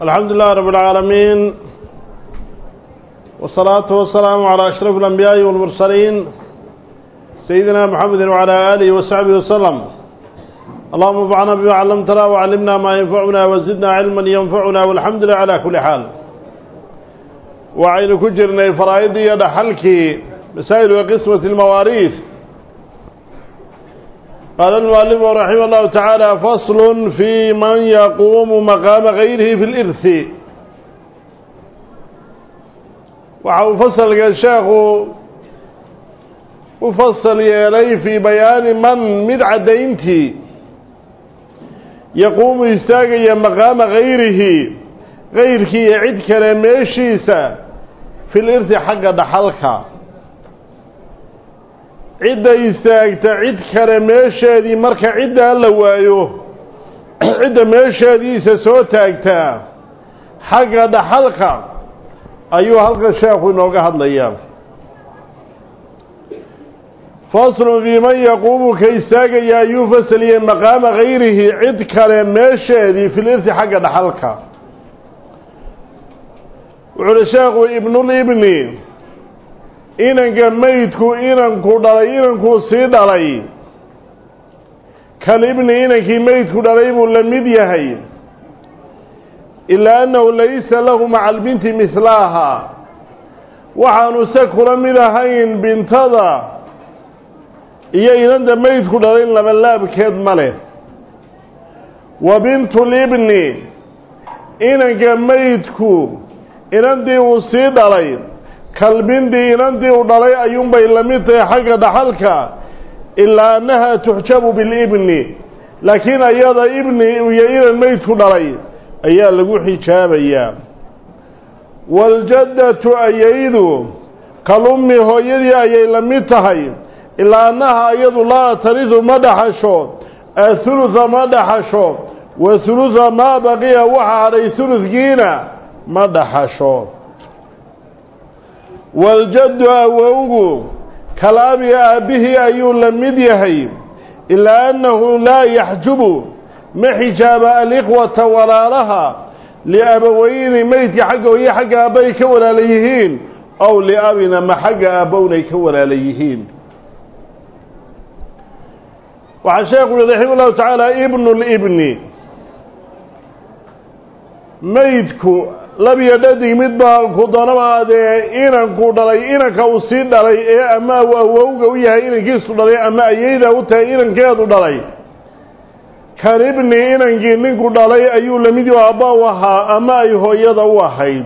الحمد لله رب العالمين والصلاة والسلام على أشرف الأنبياء والمرسلين سيدنا محمد وعلى آله وصحبه وسلم اللهم انفعنا بما علمتنا وعلمنا ما ينفعنا وزدنا علما ينفعنا والحمد لله على كل حال وعين كجرنا فرائدي يدحلك مسائل وقسمة المواريث قال المؤلف رحمه الله تعالى فصل في من يقوم مقام غيره في الإرث وحو فصل الشيخ وفصل يلي في بيان من مد عدينتي يقوم يستاقي مقام غيره غيرك يعد كلميشيسا في الإرث حق دحلك cidda istaagta cid kale meesheedii marka ciddaa la waayo cidda meesheediisa soo taagtaa xagga dhaxalka ayuu halkan sheekhu inooga hadlayaa faslun fii man yaquumu ka istaagaya ayuu fasaliyey maqaama hayrihi cid kale meesheedii fil irti xagga dhaxalka wuxu uhi sheekhu ibnulibni inanka maydku inanku dhalay inankuu sii dhalay kalibni inankii maydku dhalay buu la mid yahay ilaa annahu laysa lahu maca albinti mihlaaha waxaanu se kula mid ahayn bintada iyo inanta maydku dhalay labalaabkeed ma leh wa bintulibni inanka maydku inantii uu sii dhalay kalbindii inantii u dhalay ayuunbay la mid tahay xagga dhaxalka ilaa annaha tuxjabu bilibni laakiin ayada ibni iyo inan maydku dhalay ayaa lagu xijaabayaa waaljaddatu ayaydu kalummi hooyadii ayay la mid tahay ilaa annaha ayadu laa taridu ma dhaxasho ahuluha ma dhaxasho wa huluha maa baqiya waxa hadhay huludkiina ma dhaxasho waljaddu awowgu kalaabi aabbihii ayuu la mid yahay ilaa annahu laa yaxjubu ma xijaaba alikhwata walaalaha liabaweyni meydka xagga hooye xagga aabbay ka walaala yihiin ow liabina ma xagga aabbownay ka walaala yihiin waxaa sheekhu yihi raxima ullahu tacaala ibnu libni maydku labiyo dhadig mid baa ku doonama dee inanku dhalay inanka uu sii dhalay ee ama uu awowga u yahay inankiisu dhalay ama ayayda u tahay inankeedu dhalay kan ibni inankii ninku dhalay ayuu lamid aabba u ahaa ama ay hooyada u ahayd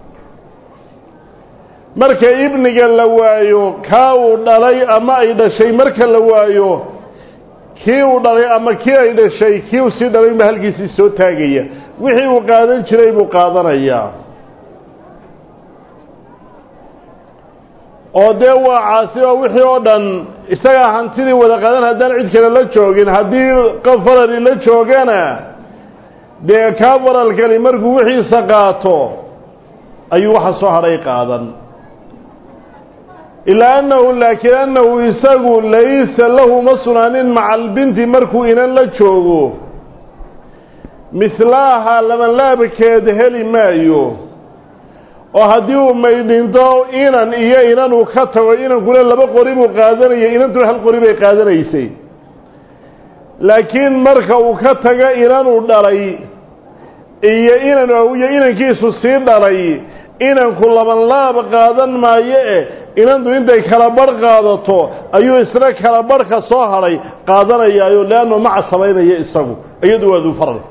marka ibniga la waayo kaa uu dhalay ama ay dhashay marka la waayo kii uu dhalay ama kii ay dhashay kii uu sii dhalay ba halkiisii soo taagaya wixii uu qaadan jiray buu qaadanayaa oo dee waa caasi oo wixii oo dhan isagaa hantidii wada qaadan haddaan cid kale la joogin haddii qof farali la joogana dee kaa faralkani markuu wixiisa qaato ayuu waxa soo hadhay qaadan ilaa annahu laakiin annahu isagu laysa lahu ma sugnaanin maca albinti markuu inan la joogo mihlaaha labanlaabkeed heli maayo oo haddii uu maydhinto inan iyo inan uu ka tago inankuna laba qori buu qaadanayay inantuna hal qori bay qaadanaysay laakiin marka uu ka tago inanuu dhalay iyo inan iyo inankiisu sii dhalay inanku labanlaab qaadan maayo e inantu intay kala barh qaadato ayuu isna kala barhka soo hadhay qaadanayaayo leannu maca samaynaya isagu iyadu waa duu faral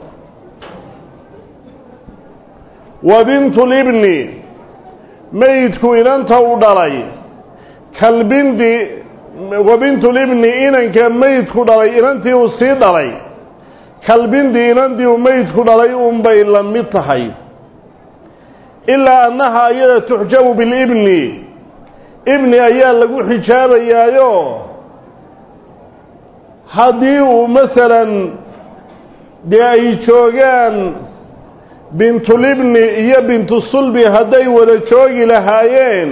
wa bintulibni maydku inanta u dhalay kalbindi wa bintulibni inanka maydku dhalay inantii uu sii dhalay kalbindi inantii uu maydku dhalay unbay la mid tahay ilaa annaha iyada tuxjabu bilibni ibni ayaa lagu xijaabayaayo haddii uu masalan dee ay joogaan bintulibni iyo bintusulbi hadday wada joogi lahaayeen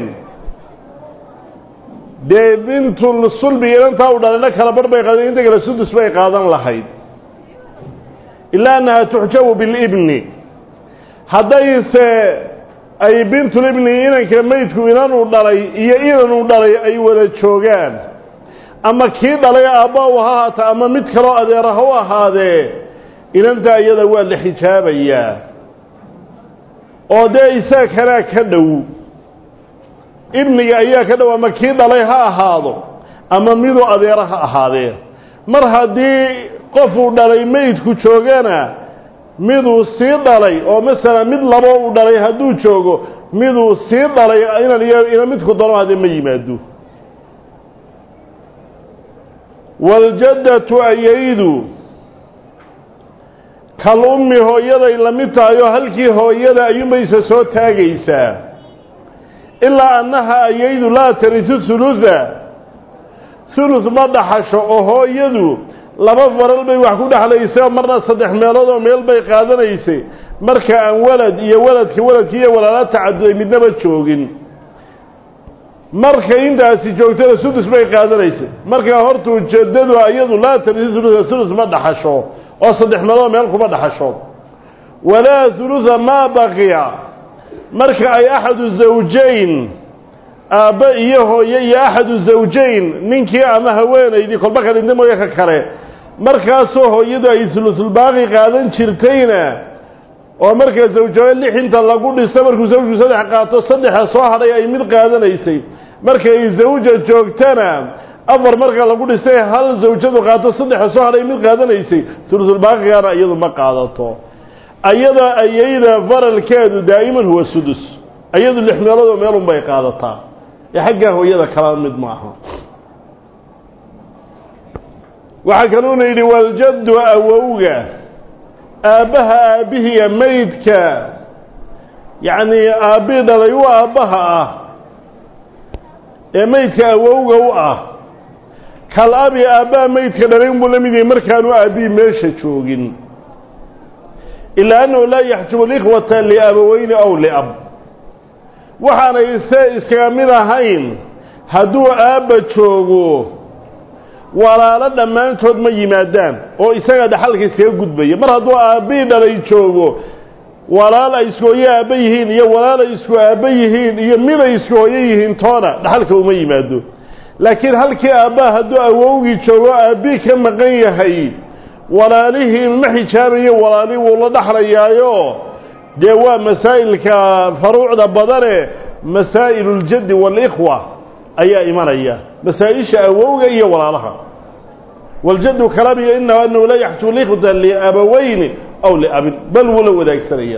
dee bintusulbi inantaa u dhalayna kala barh bay qaadeen inta kale sudus bay qaadan lahayd ilaa annaha tuxjabu bilibni haddayse ay bintulibni inanka maydku inanuu dhalay iyo inanuu dhalay ay wada joogaan ama kii dhalay aabba u ha haata ama mid kaloo adeera ha u ahaadee inantaa iyada waa la xijaabayaa oo dee isaa kanaa ka dhow ibniga ayaa ka dhow ama kii dhalay ha ahaado ama miduu adeera ha ahaadee mar haddii qofuu dhalay meydku joogana miduu sii dhalay oo masalan mid labo uu dhalay hadduu joogo miduu sii dhalay inan iyo ina midku dano hadee ma yimaado waaljaddatu ayaydu kal ummi hooyaday la mid tahay oo halkii hooyada ayuunbayse soo taagaysaa ilaa annaha ayaydu laa tarisu hulusa hulus ma dhaxasho oo hooyadu laba faral bay wax ku dhexlaysay oo marna saddex meelood oo meel bay qaadanaysay marka aan walad iyo waladka waladki iyo walaala tacaduday midnaba joogin markay intaasi joogtada sudus bay qaadanaysay markaa hortuu jaddadu iyadu laa tarisu hulusa hulus ma dhaxasho oo saddex meelood meel kuma dhaxasho walaa hulusa maa baqiya marka ay axadu zawjayn aabbe iyo hooye iyo axadu zawjayn ninkii ama haweenaydii kolba ka dhinta mooye ka kale markaasoo hooyadu ay sulusulbaaqi qaadan jirtayna oo marka zawjabe lix inta lagu dhiso markuu zawjku saddex qaato saddexa soo hadhay ay mid qaadanaysay markay zawja joogtana afar marka lagu dhisay hal zawjadu qaato saddexa soo hadhay mid qaadanaysay sulusulbaaqigana iyadu ma qaadato ayada ayayda faralkeedu daa'iman huwa sudus ayadu lix meeloodoo meelun bay qaadataa ee xaggaa hooyada kala mid maaha waxaa kaluuna yidhi waljaddu awowga aabbaha aabbihiiya maydka yacnii aabbii dhalay u aabbaha ah ee maydka awowga u ah kal abi aabbaha maydka dhalay unbuu la mid yahay markaanu aabbihi meesha joogin ilaa annahu laa yaxjubu likhwata liabaweyni aw liab waxaanay se iskaga mid ahayn hadduu aabba joogo walaalo dhammaantood ma yimaadaan oo isaga dhaxalka iskaga gudbaya mar hadduu aabbii dhalay joogo walaal ay isku hooye aabba yihiin iyo walaal ay isku aabba yihiin iyo mid ay isku hooye yihiin toona dhaxalka uma yimaado laakiin halkii aabbaha hadduu awowgii joogo aabbii ka maqan yahay walaalihii ma xijaabayo walaalihii wuu la dhaxlayaayo dee waa masaa'ilka faruucda badane masaa'ilu اljaddi waalikhwa ayaa imanaya masaa-isha awowga iyo walaalaha waljaddu kalabiyo inahu anahu laa yaxjubu likhwata liabaweyni aw liabin bal wuu la wadaagsanaya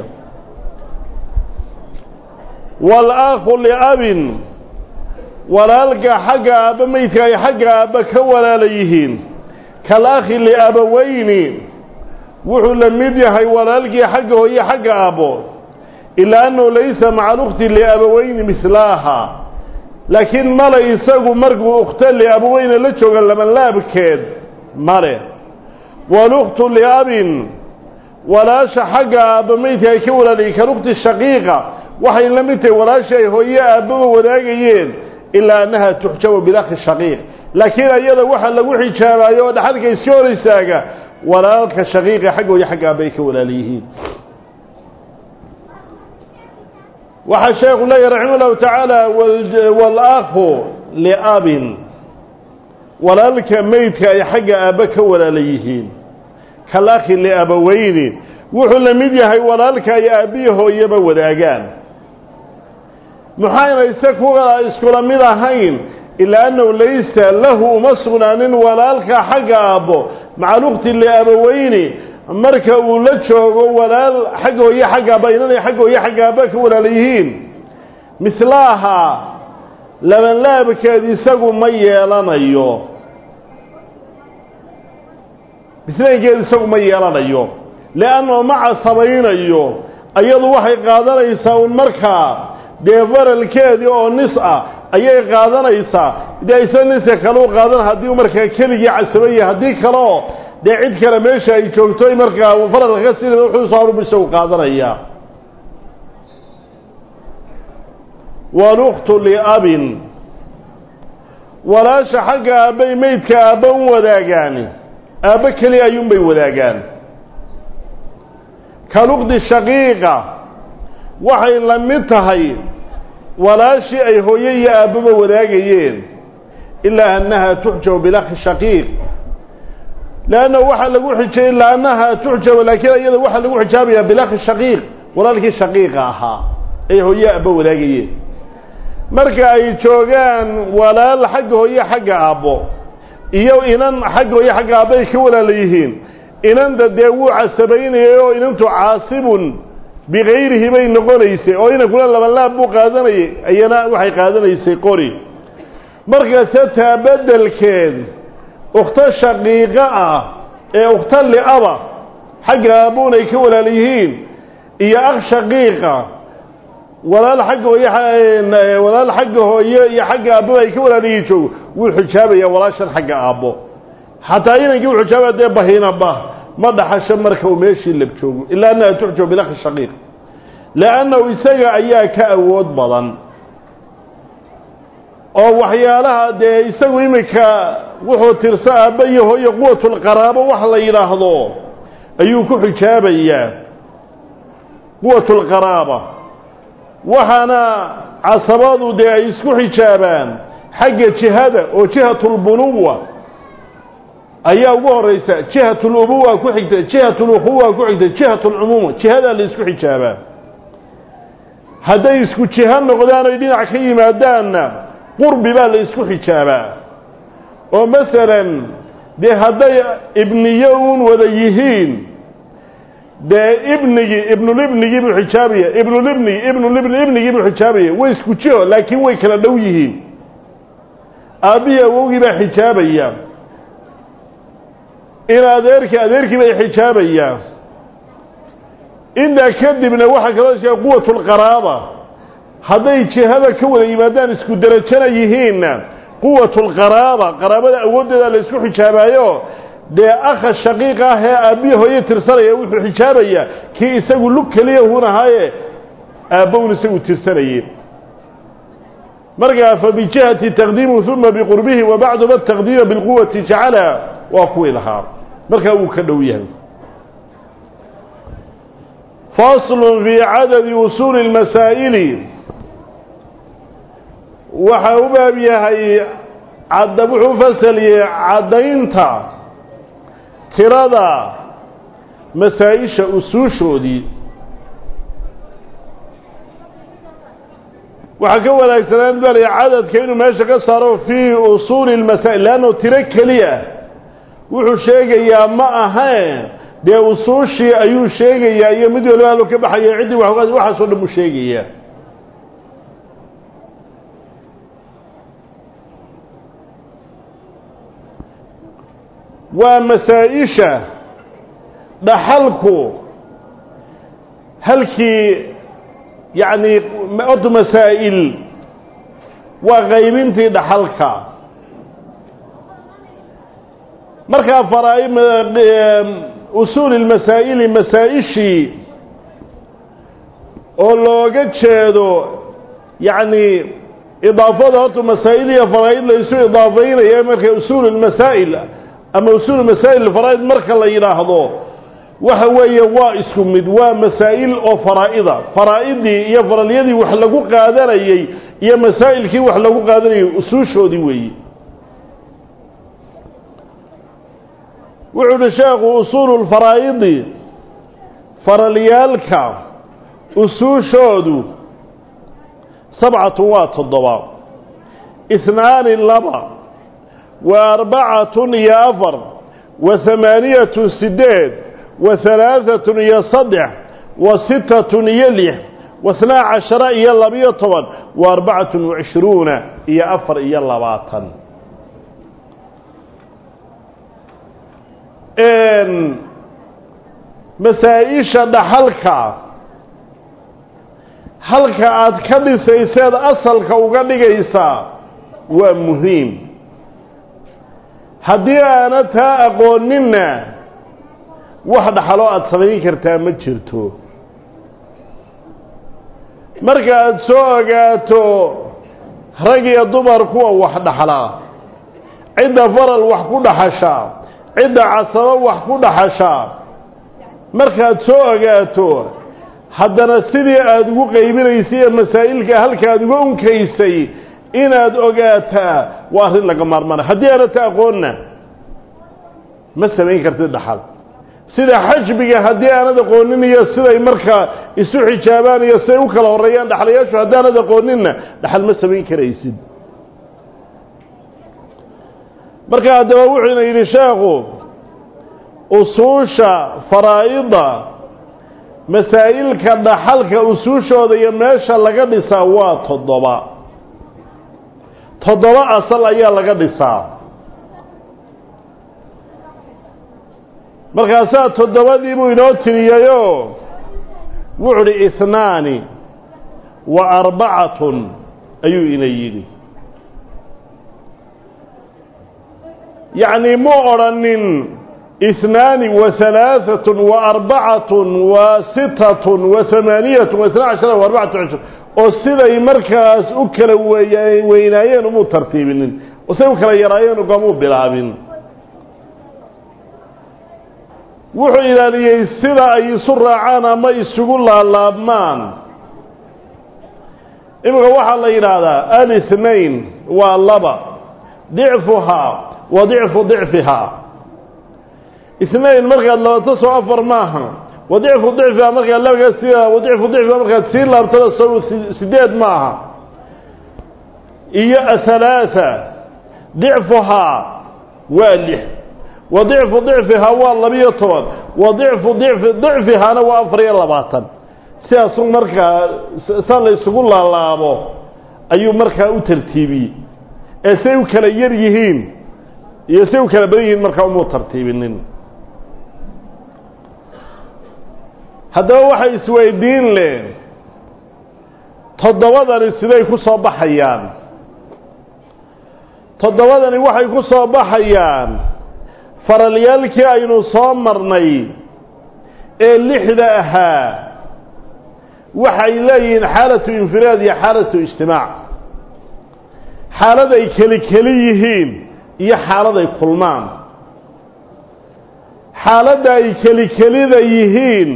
wاlakhu liabin walaalka xagga aabba meydka ay xagga aabba ka walaala yihiin kalakhi liabaweyni wuxuu la mid yahay walaalkii xagga hooye xagga aabbo ilaa annahu laysa maca alukti liabaweyni mislaaha laakiin male isagu markuu ukhta liabaweyne la jooga labanlaabkeed male walukhtu liabin walaasha xagga aabba meydka ay ka walaalayeen kalukti shaqiiqa waxay la mid tahay walaasha ay hooye aabbaba wadaagayeen ilaa annaha tuxjabu bilakhi shaqiiq laakiin ayada waxa lagu xijaabayo oo dhaxalka iska hor istaaga walaalka shaqiiqa xaggooya xagga aabba ay ka walaala yihiin waxaa sheekhu leeyahy raximah llahu tacaala wاlakhu liabin walaalka meydka ay xagga aabba ka walaala yihiin kalakhi liabaweyni wuxuu la mid yahay walaalka ay aabbihi hooyaba wadaagaan maxayna isa kuwa iskula mid ahayn ilaa annahu laysa lahu uma sugnaanin walaalka xagga aabbo maca lukti liabaweyni marka uu la joogo walaal xagga hooye xagga aabba inanay xagga hooye xagga aabba ka walaala yihiin mislaaha labanlaabkeed isagu ma yeelanayo mislaynkeed isagu ma yeelanayo liannahu ma casabaynayo ayadu waxay qaadanaysaa un markaa dee faralkeedii oo nis ah ayay qaadanaysaa dee isa niska kaleu qaadan haddii markaa keligii casabaya haddii kaleo dee cid kale meesha ay joogto markaa faralka ka sii wuxuu soo harub isagu qaadanaya walukhtu liabin walaasha xagga aabbay meydka aabba u wadaagaan aabbo keliya ayuunbay wadaagaan kalukdi shaqiiqa waxay la mid tahay walaashii ay hooye iyo aabbaba wadaagayeen ilaa annaha tuxjabu bilakhi shaqiiq leanna waxaa lagu xijay ilaa annaha tuxjabu laakiin iyada waxaa lagu xijaabayaa bilakhi shaqiiq walaalkii shaqiiqa ahaa ay hooye aabba wadaagayeen marka ay joogaan walaal xagga hooye xagga aabbo iyo inan xagga hooye xagga aabba ay ka walaala yihiin inanta dee wuu casabaynayay oo inantu caasibun bikayrihi bay noqonaysay oo inankuna labanlaab buu qaadanayay iyana waxay qaadanaysay qori markase taa beddelkeed ukhto shaqiiqo ah ee ukhto li'aba xagga aabbuun ay ka walaal yihiin iyo akh shaqiiqa walaal xagga hooye walaal xagga hooye iyo xagga aabbaba ay ka walaalayihiin joogo wuu xijaabayaa walaashan xagga aabbo xataa inankii u xijaabaya dee bahinaba ma dhaxasho marka uu meeshii lab joogo ilaa annaha tuxjabu bilakhi shaqiiq liannahu isaga ayaa ka awood badan oo waxyaalaha dee isagu iminka wuxuu tirsa aabba iyo hooye quwatulqaraabo wax la yidhaahdo ayuu ku xijaabayaa quwatulqaraaba waxaana casabadu dee ay isku xijaabaan xagga jihada oo jihatulbunuwa ayaa ugu horeysa jihatulubuwa ku xigta jihatulukhuwa ku xigta jihatulcumuuma jihadaa la isku xijaabaa hadday isku jiho noqdaan oy dhinac ka yimaadaanna qurbi baa la isku xijaabaa oo masalan dee hadday ibniyo uun wada yihiin dee ibnigii ibnulibnigii buu xijaabaya ibnulibnigi ibnulibni ibnigii buu xijaabaya way isku jiho laakiin way kala dhow yihiin aabbihii awowgii baa xijaabaya in adeerkii adeerkii bay xijaabayaa intaa kadibna waxaa kaloo iska quwatulqaraaba hadday jihada ka wada yimaadaan isku derajana yihiinna quwatulqaraaba qaraabada awooddeeda la isku xijaabaayo dee akha shaqiiqa ah ee aabbihi hooye tirsanaya wuxuu xijaabayaa kii isagu lug keliya hun ahaaye aabbown isagu tirsanayeen markaa fa bijihati taqdiimu uma biqurbihi wa bacduba taqdiima bilquwati jacala waa kuwii lahaa markaa wuu ka dhow yahay faslu fii cadadi usuuli اlmasaa'ili waxa u baab yahay cadda wuxuu fasaliyey caddaynta tirada masaa-isha usuushoodii waxaa ka wanaagsanaan balaya cadadka inuu meesha ka saaro fii usuuli اlmasaa'il leanno tiro keliya wuxuu sheegayaa ma ahayn dee usuushii ayuu sheegayaa iyo mid waliba haluu ka baxaya ciddii wa waxaasoo dhan buu sheegayaa waa masaa-isha dhaxalku halkii yacni od masaa'il waa qaybintii dhaxalka markaa faraa usuuli lmasaa'ili masaa-ishii oo looga jeedo yacni idaafada horta masaa'il iyo faraa'id la isu idaafeynaya marka usuul lmasaa'il ama usuul masaa'il faraa'id marka la yidhaahdo waxa weeye waa isku mid waa masaa'il oo faraa'ida faraa'idii iyo faralyadii wax lagu qaadanayey iyo masaa'ilkii wax lagu qaadanayay usuushoodii weeye wuxuu uhi sheekhu usuulu lfaraa'idi faralyaalka usuushoodu sabcatun waa toddoba ihnaani laba wa arbacatun iyo afar wa hamaaniyatun sideed wa halaaatun iyo saddex wa sittatun iyo lix wahnaa cashara iyo labiyo toban wa arbacatun wacishruuna iyo afar iyo labaatan masaa-isha dhaxalka halka aad ka dhisayseed asalka uga dhigaysaa waa muhiim haddii aana taa aqooninna wax dhaxaloo aada samayn kartaa ma jirto marka aada soo ogaato rag iyo dumar kuwa wax dhaxlaa cidda faral wax ku dhaxashaa cidda casabo wax ku dhaxashaa markaad soo ogaato haddana sidii aada ugu qaybinaysay ee masaa'ilka halka aada uga unkaysay inaad ogaataa waa arrin laga maarmaanay haddii aanata aqoonna ma samayn kartid dhaxal sida xajbiga haddii aanad aqoonin iyo siday markaa isu xijaabaan iyo siday u kala horreeyaan dhaxlayaashu haddii aanad aqooninna dhaxal ma samayn karaysid marka haddaba wuxuuna yidhi sheekhu usuusha faraa'ida masaa'ilka dhaxalka usuushooda iyo meesha laga dhisaa waa toddoba toddoba asal ayaa laga dhisaa markaasaa toddobadii buu inoo tiriyayoo wuxu uhi ihnaani wa arbacatun ayuu ina yidhi yacni mu odrhanin ihnaani wa halaaatun wa arbacatun wa sitatun wa hamaaniyatun wa isna cashara wa arbacatu cishur oo siday markaas u kala weya weynaayeen umuu tartiibinin oo siday u kala yaraayeen ugamuu bilaabin wuxuu ilaaliyey sida ay isu raacaan ama isugu laalaabmaan iminka waxaa la yidhaahdaa alithnain waa laba dicfuhaa wa dicfu dicfihaa ithnain markaad labato soo afar maaha wa dicfu dicfihaa markaad labakaa sii wa dicfu dicfihaa markaad sii laabtada soo sideed maaha iyo athalaatha dicfuhaa waa lix wa dicfu dicfihaa waa labiyo toban wa dicfu dicfi dicfihaana waa afar iyo labaatan sidaasu markaa saa la isugu laalaabo ayuu markaa u tartiibiyey ee say u kala yar yihiin iyo say u kala badan yihiin markaa umuu tartiibinin haddaba waxay isweydiin leh toddobadani siday ku soo baxayaan toddobadani waxay ku soo baxayaan faralyaalkii aynu soo marnay ee lixda ahaa waxay leeyihiin xaalatu infiraad iyo xaalatu ijtimaac xaalad ay keli keli yihiin iyo xaalad ay kulmaan xaaladda ay keli kelida yihiin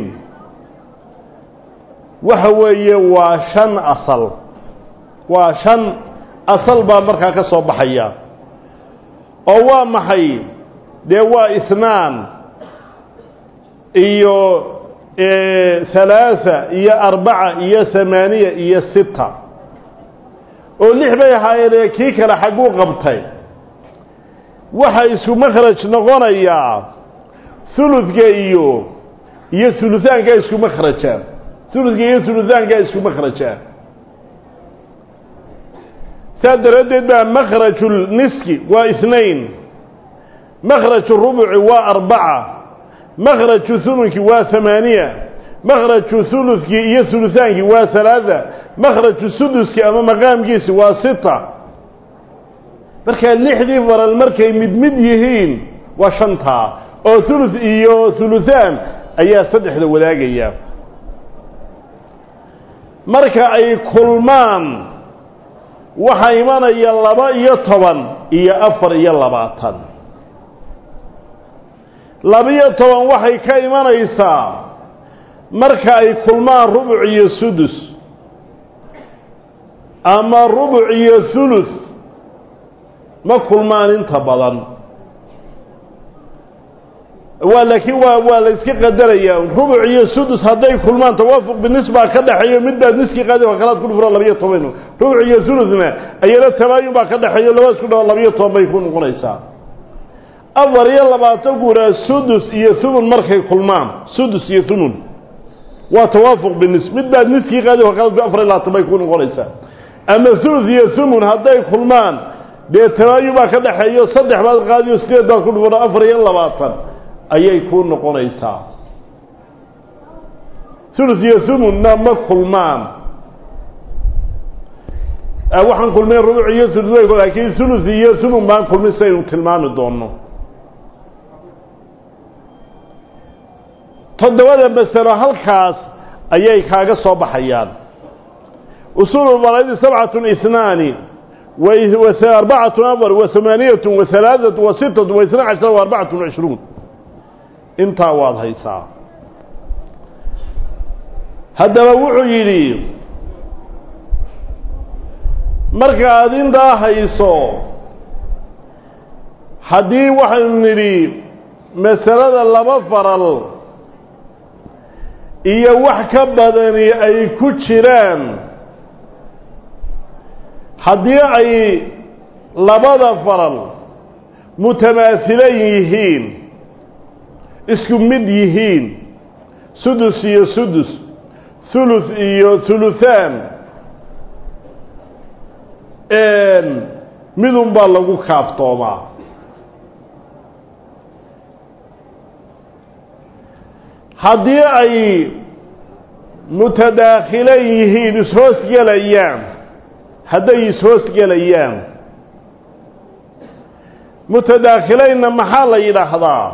waxa weeye waa shan asal waa shan asal baa markaa ka soo baxaya oo waa maxay dee waa isnaan iyo halaatha iyo arbaca iyo hamaaniya iyo sita oo lix bay ahaayeenee kii kale xagguu qabtay waxa isku makhraj noqonayaa huludka iyo iyo huluhaankaa isku makhrajaan huludka iyo huluhaankaa isku makhrajaan saa daraaddeed baa makhraju niski waa isnain makhraju rubuci waa arbaca makhraju hulunki waa hamaaniya makhraju huludkii iyo hulutaankii waa halaada makhraju suduski ama maqaamkiisi waa sita markaa lixdii faral markay mid mid yihiin waa shantaa oo hulud iyo huluhaan ayaa saddexda wadaagaya marka ay kulmaan waxaa imanaya laba iyo toban iyo afar iyo labaatan laba-iyo toban waxay ka imanaysaa marka ay kulmaan rubuc iyo sudus ama rubuc iyo hulus ma kulmaan inta badan waa laakiin waa waa la iska qadarayaa rubuc iyo sudus hadday kulmaan tawaafuq binisbaa ka dhexeeyo mid baad niski qaadi waa kalaad ku dhufro labiyo toban rubuc iyo sulusna ayana tabaayun baa ka dhexeeyo laba isku dhawo labiyo toban bay ku noqonaysaa afar iyo labaatan guuraa sudus iyo thumun markay kulmaan sudus iyo thumun waa tawaafuq binis mid baad niskii qaadi waa kalaad afar iyo labaatan bay ku noqonaysaa ama thuluth iyo thumun hadday kulmaan dee tabaayun baa ka dhexeeyo saddex baad qaadiyo sideed baad ku dhufro afar iyo labaatan ayay ku noqonaysaa hulus iyo thumunna ma kulmaan waxaan kulmeen rubuc iyo hulus laakiin hulus iyo thumun baan kulmin sidaynu tilmaami doono toddobada masalo halkaas ayay kaaga soo baxayaan usuulu faraidi sabcatun ihnaani arbacatun afar wa hamaaniyatun wa halaaثatu wa sitatu wa isna cashara wa arbacatun cishruun intaa waad haysaa haddaba wuxuu yidhi markaad intaa hayso haddii waxaynu nidhi masalada laba faral iyo wax ka badani ay ku jiraan haddii ay labada faral mutamaasilan yihiin isku mid yihiin sudus iyo sudus thuluth iyo thuluthaan midun baa lagu kaaftoomaa haddii ay mutadaakhilan yihiin ishoosgelayaan hadday ishoosgelayaan mutadaakhilaynna maxaa la yidhaahdaa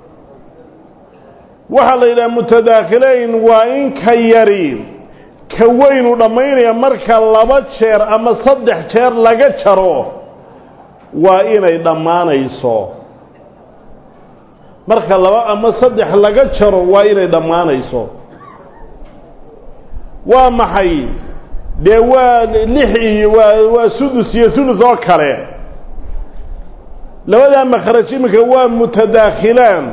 waxaa la yidhaha mutadaakhilayn waa in ka yari ka weynu dhammaynaya marka laba jeer ama saddex jeer laga jaro waa inay dhammaanayso marka laba ama saddex laga jaro waa inay dhammaanayso waa maxay dee waa lix iyo waa waa sudus iyo sulus oo kale labadaa makhraj iminka waa mutadaakhilaan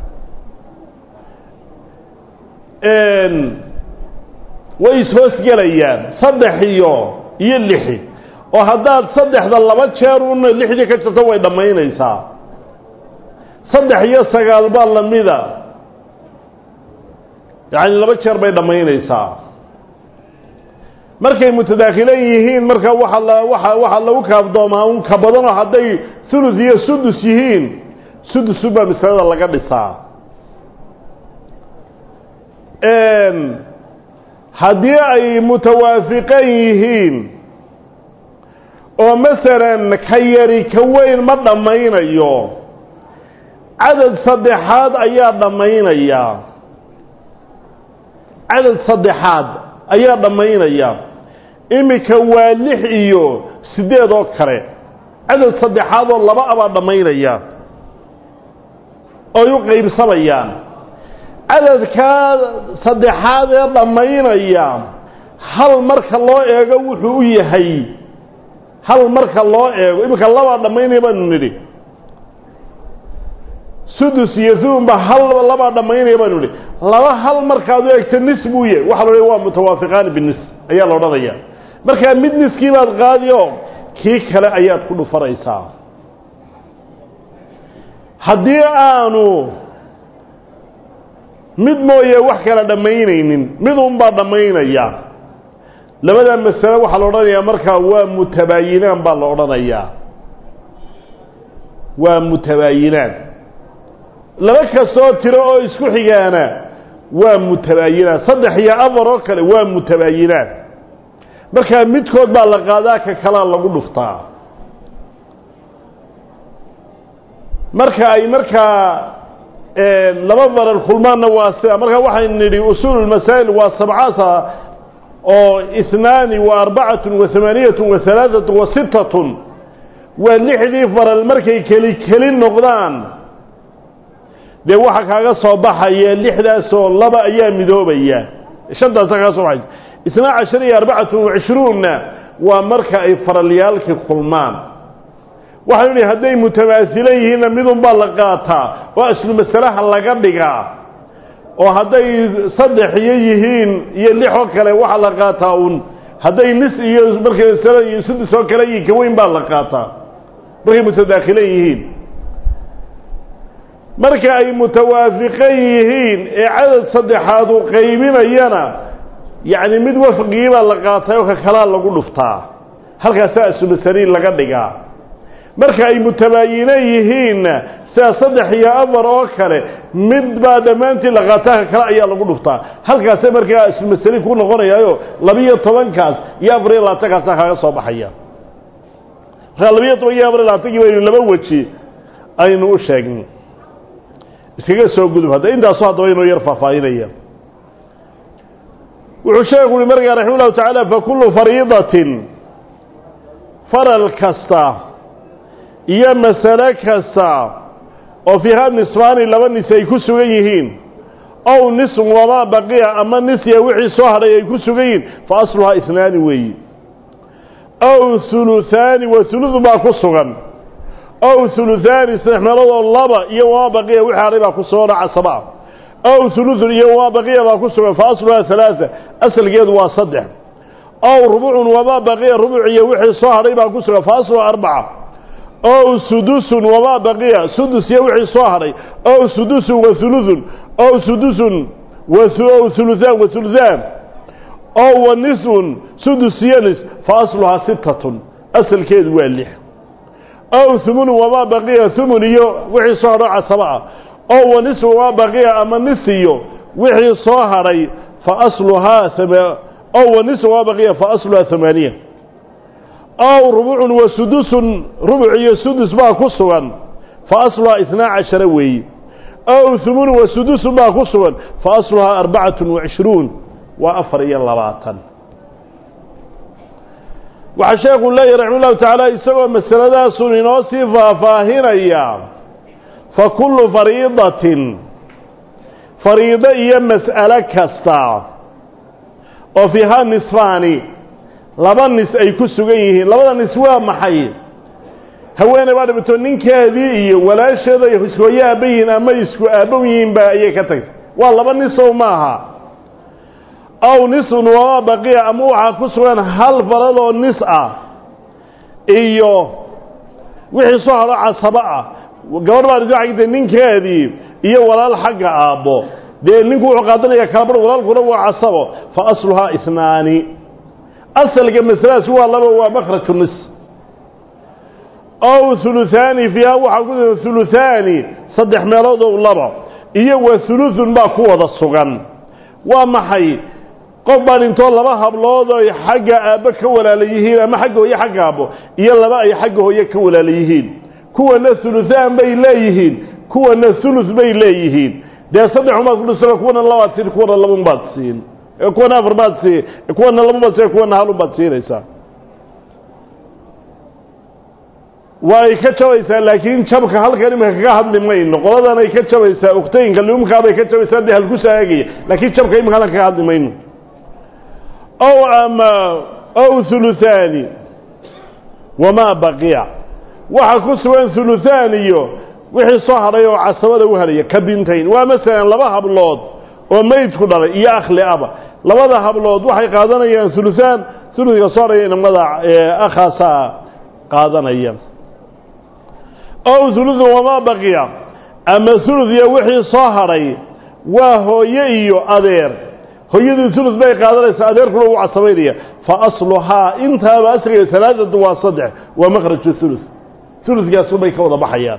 way ishoosgelayaan saddex iyo iyo lixi oo haddaad saddexda laba jeer una lixdii ka jirto way dhammaynaysaa saddex iyo sagaal baa lamida yacani laba jeer bay dhammaynaysaa markay mutadaakhilan yihiin marka waxa la waa waxaa lagu kaafdoomaa un ka badanoo hadday thuluth iyo sudus yihiin sudusu baa masalada laga dhisaa haddii ay mutawaafiqan yihiin oo masalan ka yari ka weyn ma dhammaynayo cadad saddexaad ayaa dhammaynaya cadad saddexaad ayaa dhammaynaya iminka waa lix iyo siddeed oo kale cadad saddexaad oo laba abaa dhammaynaya ooy u qaybsamayaan cadadkaa saddexaad ee dhammaynaya hal marka loo eego wuxuu u yahay hal marka loo eego iminka labaa dhammaynaya baanu nidhi sudus iyo thumba hal labaa dhammaynaya baanu nidhi laba hal markaad u eegto nis buu yahay waxa la odhaya waa mutawaafiqaani binis ayaa la odhanaya markaa mid niskii baad qaadi oo kii kale ayaad ku dhufanaysaa haddii aanu mid mooye wax kala dhammaynaynin mid unbaa dhammaynaya labadaa masale waxaa la odhanayaa markaa waa mutabaayinaan baa la odhanayaa waa mutabaayinaan laba kastoo tiro oo isku xigaana waa mutabaayinaan saddex iyo afar oo kale waa mutabaayinaan markaa midkood baa la qaadaa ka kalaa lagu dhuftaa marka ay markaa laba faral kulmaanna waa sida marka waxaynu nidhi usuul masaa'il waa sabcasa oo ihnaani wa arbacatun wa hamaaniyatun wa halaaatun wa sittatun waa lixdii faral markay keli keli noqdaan dee waxa kaaga soo baxaya lixdaasoo laba ayaa midoobaya shantaasa kaaga soo baxaysa isnaa cashar iyo arbacatun wa cishruunna waa marka ay faralyaalkii kulmaan waxaynu nihi hadday mutamaasilan yihiinna midun baa la qaataa oo aslu masalaha laga dhigaa oo hadday saddex iyo yihiin iyo lix oo kale waxaa la qaataa un hadday nis iyo markay masala iyo sudus oo kale yihiin kaweyn baa la qaataa markay mutadaakhilan yihiin marka ay mutawaafiqan yihiin ee cadad saddexaad uu qaybinayana yacni mid wafqigii baa la qaatay oo ka kalaa lagu dhuftaa halkaasaa aslumasaliin laga dhigaa marka ay mutabaayinan yihiinna sida saddex iyo afar oo kale mid baa dhammaantii la qaataa ka kale ayaa lagu dhuftaa halkaase markaa aslumasaliin ku noqonayaayo labiyo tobankaas iyo afar iyo labaatankaasa kaaga soo baxaya markaa labiyo toban iyo afar iyo labaatankii baynu laba weji aynu u sheegnay iskaga soo gudub hadda intaasu haddaba inuu yar faahfaahinaya wuxuu sheekhu uhi markaa raxima ullahu tacaala fa kullu fariidatin faral kasta iyo masale kasta oo fiiha nisfaani laba nis ay ku sugan yihiin ow nisun wamaa baqiya ama nisya wixii soo hadhay ay ku sugan yihin fa asluhaa isnaani weeyi ow huluhaani wa huludu baa ku sugan ow huluhaani saddex meeloodoo laba iyo wamaa baqiya wixii hadhay baa ku sugan oo casaba ah ow huludun iyo wamaa baqiya baa ku sugan fa asluhaa halaaa asalgeedu waa saddex ow rubucun wamaa baqiya rubuc iyo wixii soo hadhay baa ku sugan fa asluhaa arbaca ow sudusun wamaa baqiya sudus iyo wixii soo hadhay ow sudusun wa huludun ow sudusun ow huluhaan wa huluhaan ow wa nisun sudus iyo nis fa asluhaa sittatun asalkeedu waa lix ow humunun wamaa baqiya humun iyo wixii soo hadho casaba ah ow wa nisun wamaa baqiya ama nis iyo wixii soo hadhay fa asluhaa ow wa nisun wamaa baqiya fa asluhaa hamaaniya ow rubucun wa sudusun rubuc iyo sudus baa ku sugan fa asluhaa isnaa cashara weeye ow humunun wa sudusun baa ku sugan fa asluhaa arbacatun wacishruun waa afar iyo labaatan waxaa sheekhu leeyahy raxima ullahu tacaala isagoo masaladaasun inoo sii faahfaahinaya fa kullu fariidatin fariido iyo mas'alo kasta oo fiihaa nisfaani laba nis ay ku sugan yihiin labada nis waa maxay haweeney baa dhibato ninkeedii iyo walaasheeda ishooye aabba yihiin ama isku aabbow yihiin ba ayay ka tagtay waa laba nisow maaha aw nisun wamaa baqiya ama waxaa ku sugan hal farad oo nis ah iyo wixii soo hadho casabo ah gabadh baa dhisa agtay ninkeedii iyo walaal xagga aabbo dee ninku wuxuu qaadanaya kalabar walaalkuna waa casabo fa asluhaa isnaani asalka masaladaas waa laba waa makhraju nis ow huluhaani fiiha waxaa ku sugan huluhaani saddex meelood oo laba iyo wa huludun baa ku wada sugan waa maxay qof baa dhintoo laba hablood oy xagga aabbo ka walaala yihiin ama xagga hooye xagga aabbo iyo laba ay xagga hooye ka walaala yihiin kuwana huluhaan bay leeyihiin kuwana hulus bay leeyihiin dee saddex umaad ku dhisano kuwana labaad siin kuwana labun baad siin kuwana afar baad siin kuwana laba baad siin kuwana halun baad siinaysaa way ka jabaysaa laakiin jabka halkan iminka kaga hadli mayno qoladan ay ka jabaysaa uktayinka liumkaabay ka jabaysaa dee halku saagaya laakiin jabka iminka halkan kaga hadli mayno ow ama ow huluhaani wamaa baqiya waxa ku sugan huluhaan iyo wixii soo hadhay oo casabada u helaya ka bintayn waa masalan laba hablood oo meydku dhalay iyo akhli aba labada hablood waxay qaadanayaan huluhaan huluska soo hadhaya inamada akhaasaa qaadanaya ow huludun wamaa baqiya ama hulud iyo wixii soo hadhay waa hooye iyo adeer hooyadii hulud bay qaadanaysaa adeerkuna wuu casabaynaya fa asluhaa intaaba asligeeda talaadatu waa saddex waa makhraju hulud huludkaasu bay ka wada baxayaan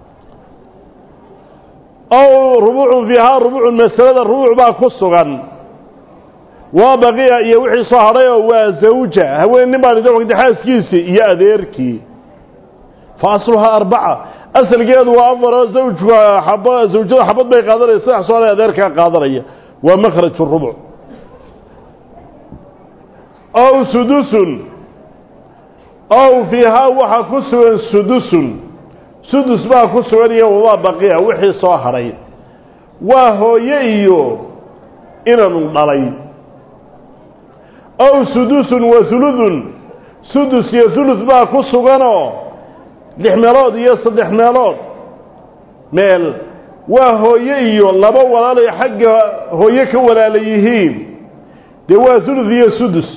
ow rubucun fiihaa rubucun masalada rubuc baa ku sugan waa baqiya iyo wixii soo hadhay oo waa zawja haween nin baa dhintay waqti xaaskiisii iyo adeerkii fa asluhaa arbaca asalkeedu waa afar oo zawjku ab zawjada xabad bay qaadanaya saddex soo hadhay adeerkaa qaadanaya waa makhraju rubuc ow sudusun ow fiihaa waxaa ku sugan sudusun sudus baa ku sugan iyo wamaa baqiya wixii soo hadhay waa hooye iyo inanu dhalay ow sudusun wa huludun sudus iyo hulud baa ku suganoo lix meelood iyo saddex meelood meel waa hooye iyo laba walaalay xagga hooye ka walaala yihiin dee waa hulud iyo sudus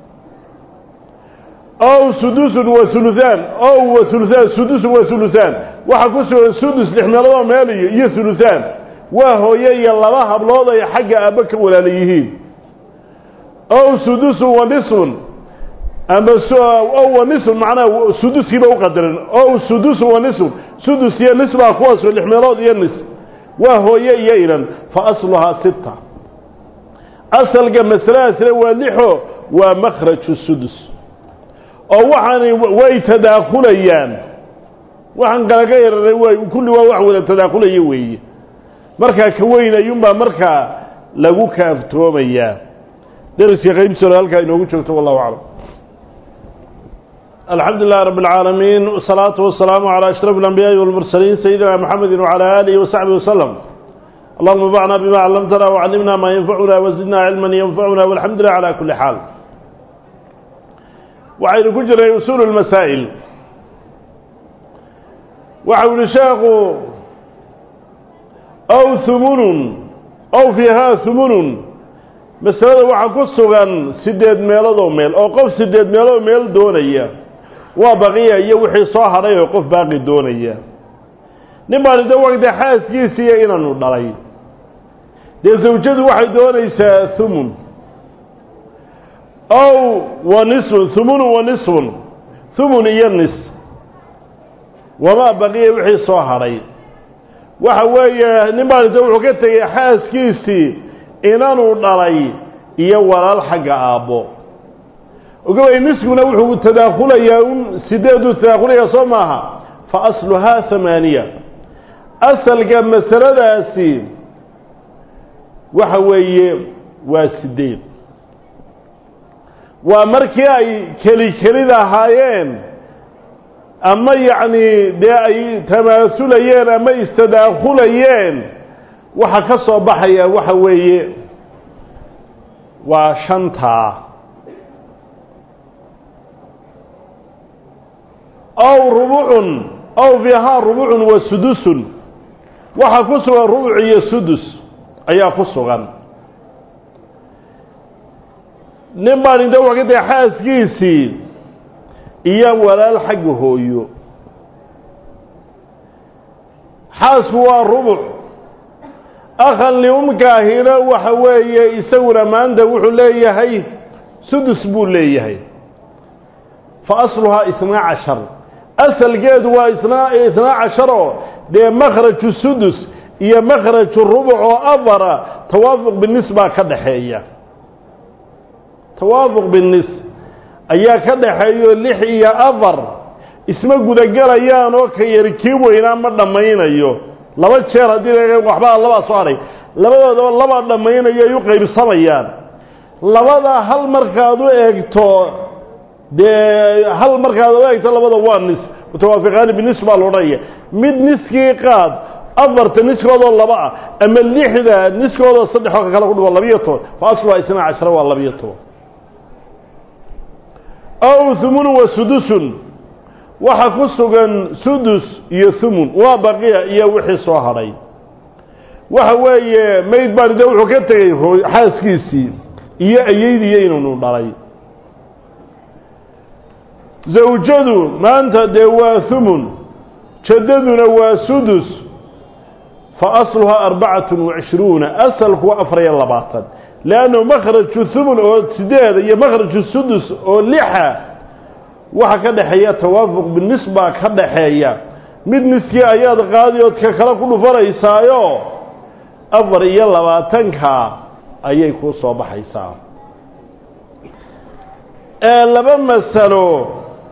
ow sudusun wa huluhaan ow wa huluhaan sudusun wa huluhaan waxaa ku sugan sudus lix meeloodoo meel iyo iyo huluhaan waa hooye iyo laba hablood ay xagga aabbo ka walaala yihiin ow sudusun wa nisun ama ow wa nisun macnaha suduskiiba u qadaran ow sudusun wa nisun sudus iyo nis baa kuwaas lix meelood iyo nis waa hooye iyo inan fa asluhaa sita asalka masaladaasina waa lixo waa makhraju sudus oo waxaani way tadaakulayaan waxaan kalaga yararay way kulli waa wax wada tadaakulaya weeye markaa ka weyn ayuunbaa markaa lagu kaaftoomayaa deriska qaybsoola halkaa inoogu joogto wallahu aclam الحمد لله رب العالمين والصلاة والسلام على أشرف الأنبياء والمرسلين سيدنا محمد وعلى آله وصحبه وسلم اللهم انفعنا بما علمتنا وعلمنا ما ينفعنا وزدنا علما ينفعنا والحمد لله على كل حال وعين كجر أصول المسائل وعون شاق أو ثمن أو فيها ثمن مسألة waxaa ku sugan sideed meelood oo meel oo qof sideed meelood meel doonaya waa baqiya iyo wixii soo hadhay oo qof baaqi doonaya nin baan ida wagda xaaskiisiiyo inaanu dhalay dee zawjadu waxay doonaysaa thumun ow wa nisfun thumunun wa nisfun thumun iyo nis wamaa baqiya wixii soo hadhay waxa weeye nin baan ida wuxuu ka tegay xaaskiisii inanuu dhalay iyo walaal xagga aabbo ogabay niskuna wuxuu tadaakhulayaa un sideeduu tadaakhulayaa soo maaha fa asluhaa hamaaniya asalka masaladaasi waxa weeye waa sideed waa markii ay keli kelid ahaayeen ama yacni dee ay tamaasulayeen ama istadaakhulayeen waxa ka soo baxaya waxa weeye waa shantaa ow rubucun ow fiihaa rubucun wa sudusun waxaa ku sugan rubuc iyo sudus ayaa ku sugan nin baan inta wax ka tahay xaaskiisii iyo walaal xagga hooyo xaasku waa rubuc akhan liumkaahina waxa weeye isaguna maanta wuxuu leeyahay sudus buu leeyahay fa asluhaa isnaa cashar asalkeedu waa isnaa isnaa casharoo dee makhraju sudus iyo makhraju rubuc oo afara tawaafuq binis baa ka dhaxeeya tawaafuq binis ayaa ka dhaxeeyo lix iyo afar isma gudagelayaan oo ka yari kii weynaa ma dhammaynayo laba jeer haddii waxbaa labaa soo hadhay labadoodaba labaa dhammaynayo ay u qaybsamayaan labadaa hal markaad u eegto dee hal markaad u eegto labada waa nis mutawaafiqaani binis baa la odhanaya mid niskii qaad afarta niskoodoo laba ah ama lixda niskoodoo saddexoo ka kale ku dhigo labiyo toban fa asluhaa isnaa cashara waa labiyo toban ow humunun wa sudusun waxa ku sugan sudus iyo humun waa baqiya iyo wixii soo hadhay waxa weeye mayd baan de wuxuu ka tegey xaaskiisii iyo ayeydiiyo inunu dhalay zawjadu maanta dee waa humun jaddaduna waa sudus fa asluhaa arbacatun wacishruuna asalku waa afar iyo labaatan leannu makhraju humun oo sideeda iyo makhraju sudus oo lixa waxa ka dhexeeya tawaafuq binis baa ka dhaxeeya mid niskii ayaad qaadi ood ka kale ku dhufanaysaayo afar iyo labaatanka ayay kuu soo baxaysaa laba masalo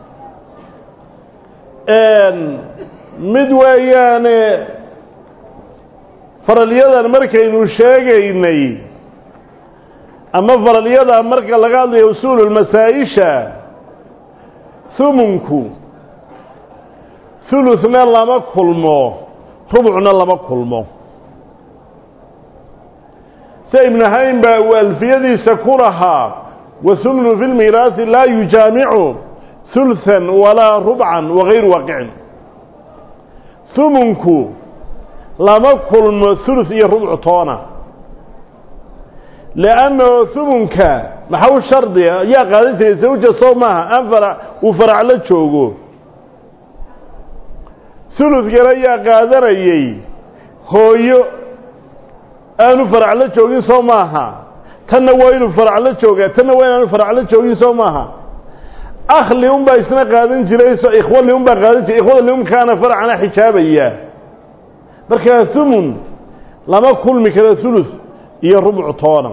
mid weeyaane faralyadan markaynu sheegaynay ama faralyada marka laga hadlayo usuululmasaa-isha humunku hulutna lama kulmo rubucna lama kulmo se ibnu haym baa uu alfiyadiisa ku lahaa wahumnu fi lmiiraasi laa yujaamicu hulhan walaa rubcan wagayru waaqicin humunku lama kulmo hulus iyo rubc toona leannahu humunka maxau shardiga yaa qaadan jiray zawja soo maaha aan farac uu farac la joogo huludkana yaa qaadanayey hooyo aanu farac la joogin soo maaha tanna waa inuu farac la joogaa tanna waa inaanu farac la joogin soo maaha akh liun baa isna qaadan jiray so ikhwa liun baa qaadan jiray ikhwada liunkaana faracana xijaabaya markaa humun lama kulmi karo hulus iyo rubc toona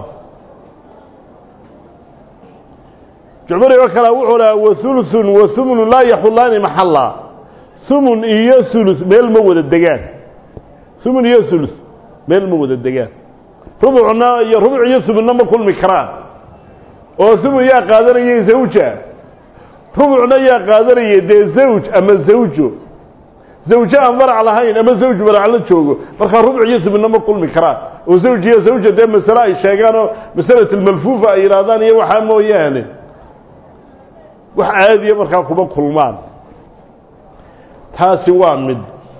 jucbari oo kale wuxuu lahaa wahuluثun wahumnu laa yaxulaani maxalla humun iyo hulus meel ma wada degaan humun iyo hulus meel ma wada degaan rubucna iyo rubuc iyo humunna ma kulmi karaan oo humun yaa qaadanayay zawja rubucna yaa qaadanayay dee zawj ama zawjo zawje aan farac lahayn ama zawj farac la joogo markaa rubc iyo subina ma kulmi karaan oo zawj iyo zawja dee masale ay sheegaan oo masalat almalfuufa ay yidhaahdaan iyo waxaa mooyaane wax caadiya markaa kuma kulmaan taasi waa mid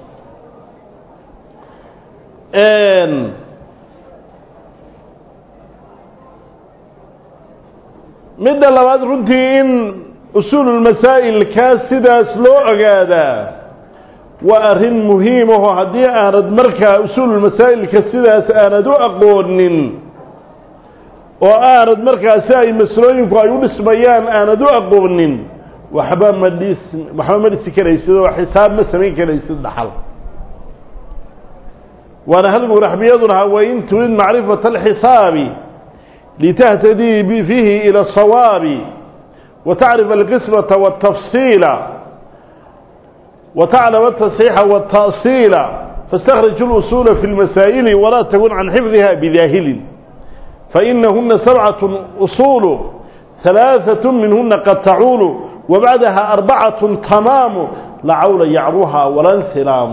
midda labaad runtii in usuululmasaa'ilkaa sidaas loo ogaadaa waa arrin muhiim aho haddii aanad markaa usuululmasaa'ilka sidaas aanad u aqoonin oo aanad markaa si ay maslooyinku ay u dhismayaan aanad u aqoonin waxba ma dhis waxba ma dhisi karaysid oo xisaab ma samayn karaysid dhaxal waana halgu raxbiyaduna wain turid macrifata alxisaabi litahtadii fiihi ila asawaabi وتعرف القسمة والتفصيل وتعلم التصحيح والتأصيل فاستخرج الأصول في المسائل ولا تكن عن حفظها بذاهل فإنهن سبعة أصول ثلاثة منهن قد تعول وبعدها أربعة تمام لعول يعروها ولا انسلام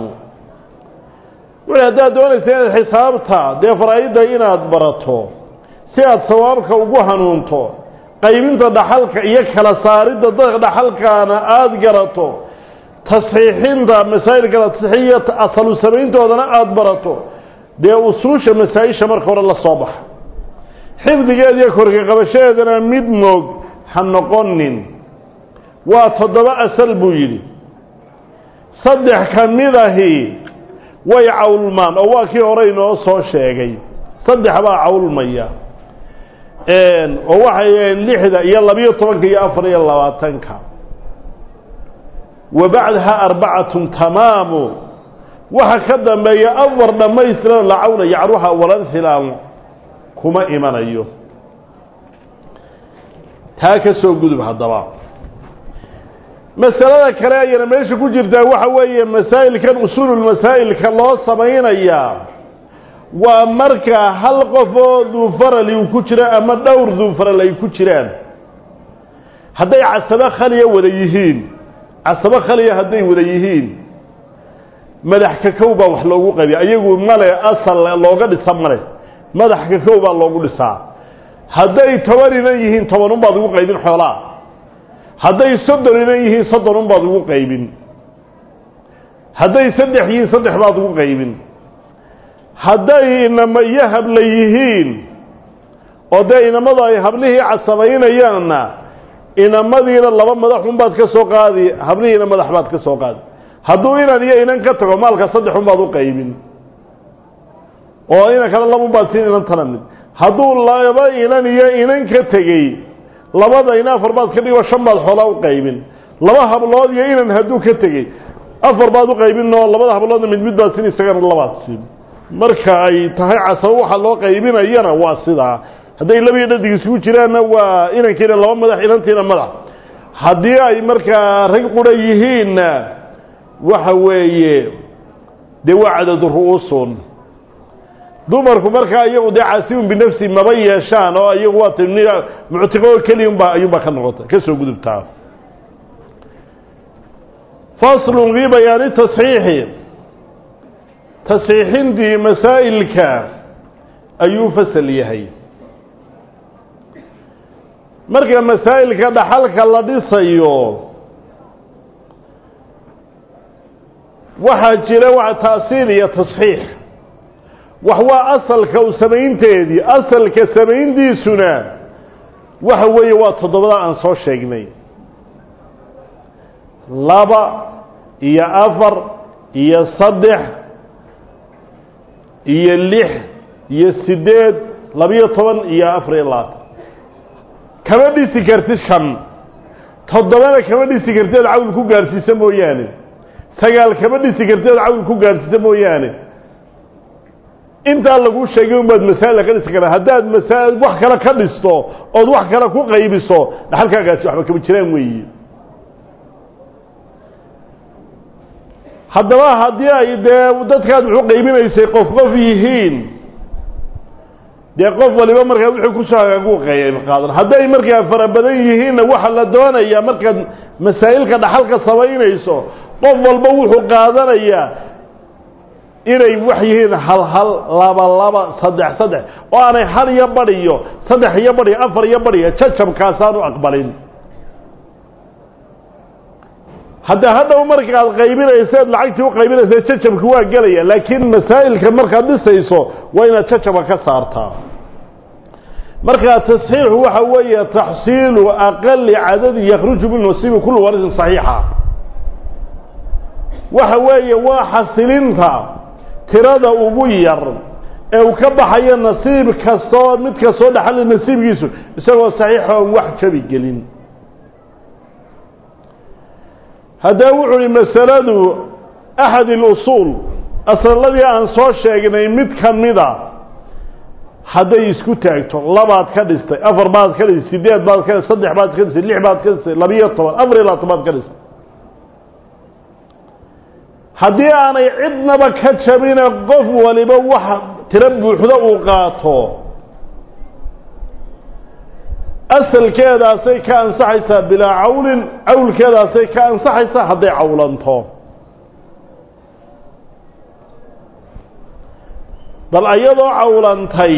وهذا دون سيد حسابتها دي فرائدة إنا أدبرته سيد صوابك وقوهنونته qaybinta dhaxalka iyo kala saaridda dadka dhaxalkaana aada garato tasxiixinta masaa'ilka la tasxiixiyo asalu samayntoodana aada barato dee usuusha masaa-isha marka hore la soo baxa xifdigeeda iyo korka qabashadeedana mid moog ha noqonin waa toddoba asal buu yidhi saddex ka mid ahi way cawlmaan oo waa kii hore inoo soo sheegay saddex baa cawlmaya oo waxay lixda iyo labiyo tobanka iyo afar iyo labaatanka wa bacdaha arbacatun tamaamu waxa ka dambeeya afar dhammaystiran lacawna yacruha walanhilaamu kuma imanayo taa ka soo gudub haddaba masalada kale ayana meesha ku jirtaa waxa weeye masaa'ilkan usuululmasaa'ilka loo samaynayaa waa markaa hal qof oo duufarali uu ku jiro ama dhowr duufaral ay ku jiraan hadday casabo khaliya wada yihiin casabo khaliya hadday wada yihiin madax kakow baa wax loogu qaybiya ayagu male asal looga dhisa male madax kakow baa loogu dhisaa hadday toban inan yihiin toban unbaad ugu qaybin xoolaa hadday soddon inan yihiin soddon unbaad ugu qaybin hadday saddex yihiin saddex baad ugu qaybin hadday inama iyo habla yihiin oo dee inamadu ay hablihii casabaynayaanna inamadiina laba madaxunbaad ka soo qaadi hablihiina madax baad ka soo qaadi hadduu inan iyo inan ka tago maalka saddexunbaad u qaybin oo inan kale labunbaad siin inantana mid hadduu laba inan iyo inan ka tegey labada ina afar baad ka dhigo shan baad xoolaa u qaybin laba hablood iyo inan hadduu ka tegey afar baad u qaybin oo labada habloodna mid mid baad siin isagana labaad siin marka ay tahay casabo waxa loo qaybinayana waa sidaa hadday laba iyo dhadig isugu jiraanna waa inankiina laba madax inantiina madax haddii ay markaa rag qura yihiinna waxa weeye dee waa cadadu ru'uusun dumarku markaa iyagu dee caasimun binafsi maba yeeshaan oo iyagu waa t muctiqo keliyunbaa ayuunbaa ka noqota ka soo gudubtaa faslun fii bayaani tasxiixi tasxiixintii masaa'ilka ayuu fasal yahay marka masaa'ilka dhaxalka la dhisayo waxaa jira wa taasiil iyo tasxiix wax waa asalka u samaynteedii asalka samayntiisuna waxa weeye waa toddobada aan soo sheegnay laba iyo afar iyo saddex iyo lix iyo siddeed labiyo toban iyo afar iyo labaatan kama dhisi kartid shan toddobana kama dhisi kartid ood cawl ku gaadhsiisa mooyaane sagaal kama dhisi kartid ood cawl ku gaadhsiisa mooyaane intaa laguu sheegay unbaad masaa'ila ka dhisi karaa haddaad masaa wax kale ka dhisto ood wax kale ku qaybiso dhaxalkaagaasi waxba kama jiraan weeyi haddaba haddii ay dee dadkaad wuxuu qaybinaysay qof qof yihiin dee qof waliba markaa wuxuu kusoo hagaagu qayb qaadan hadday markaa fara badan yihiinna waxa la doonayaa markaad masaa'ilka dhaxalka samaynayso qof walba wuxuu qaadanayaa inay wax yihiin hal hal laba laba saddex saddex oo aanay hal iyo badhiyo saddex iyo badhiyo afar iyo badhiyo jajabkaasaanu aqbalin hadda hadhow markaad qaybinayseed lacagtii u qaybinaysa jajabki waa gelaya laakiin masaa'ilka markaad dhisayso waa inaad jajaba ka saartaa markaa tasxiixu waxa weeye taxsiilu aqali cadadin yakhruju min nasiibi kulli warisin saxiixa waxa weeye waa xasilinta tirada ugu yar ee uu ka baxayo nasiib kastoo mid kastoo dhaxali nasiibkiisu isagoo saxiixa oon wax jabi gelin haddaba wuxu uhi masaladu axad اlusuul aslalladii aan soo sheegnay mid ka mida hadday isku taagto labaad ka dhistay afar baad ka dhistay sideed baad ka dhistay saddex baad ka dhistay lix baad ka dhistay labiyo toban afar iyo labaatan baad ka dhistay haddii aanay cidnaba ka jabine qof waliba wax tiro buuxdo uu qaato asalkeedaasay ka ansaxaysaa bilaa cawlin cawlkeedaasay ka ansaxaysaa hadday cawlanto bal iyadoo cawlantay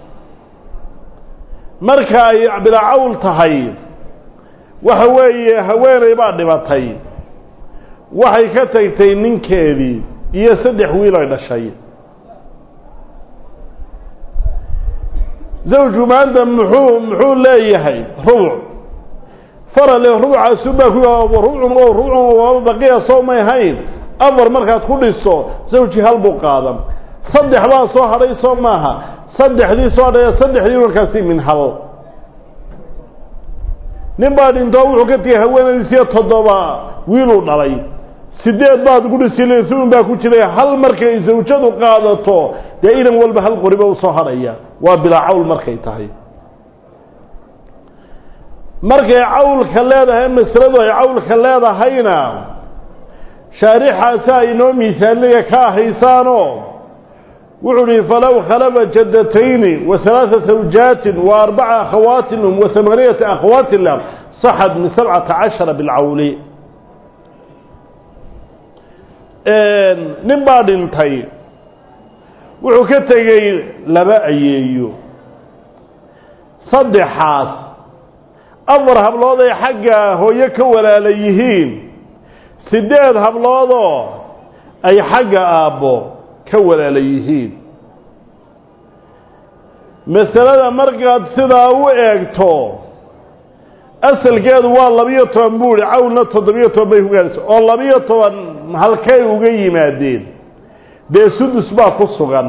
marka ay bilaa cawl tahay waxa weeye haweeney baa dhibatay waxay ka tagtay ninkeedii iyo saddex wiil ay dhashay zawju maanta muxuu muxuu leeyahay rubuc farale rubucaasunbaa ku rubcun oo rubcun waaba baqiya soo may hayn afar markaad ku dhiso zawji hal buu qaadan saddex baa soo hadhay soo maaha saddexdii soo hadhaya saddexdii markaasi min hal nin baa dhintoo wuxuu ka tegay haweenaydiisiyo toddoba wiiluu dhalay sideed baad ku dhisi un baa ku jiray hal markay zawjadu qaadato dee inan walba hal qoriba usoo hadhaya waa bilaa cawl markay tahay markay cawlka leedahay masaladu ay cawlka leedahayna shaarixaasa inoo miisaalaya ka ahaysaanoo wuxuu uhi falow khalafa jaddatayni wa halaaa zawjaatin wa arbaca akhawaatin lum wa hamaaniyata akhawaatin lah saxad min sabcata cashara bilcawli nin baa dhintay wuxuu ka tegey laba ayeeyo saddexaas afar hablood ay xagga hooyo ka walaala yihiin siddeed habloodoo ay xagga aabbo ka walaala yihiin masalada markaad sidaa u eegto asalkeedu waa labiyo toban buuri cawlna toddobiyo toban bay ku gaadhaysa oo labiyo toban halkay uga yimaadeen dee sudus baa ku sugan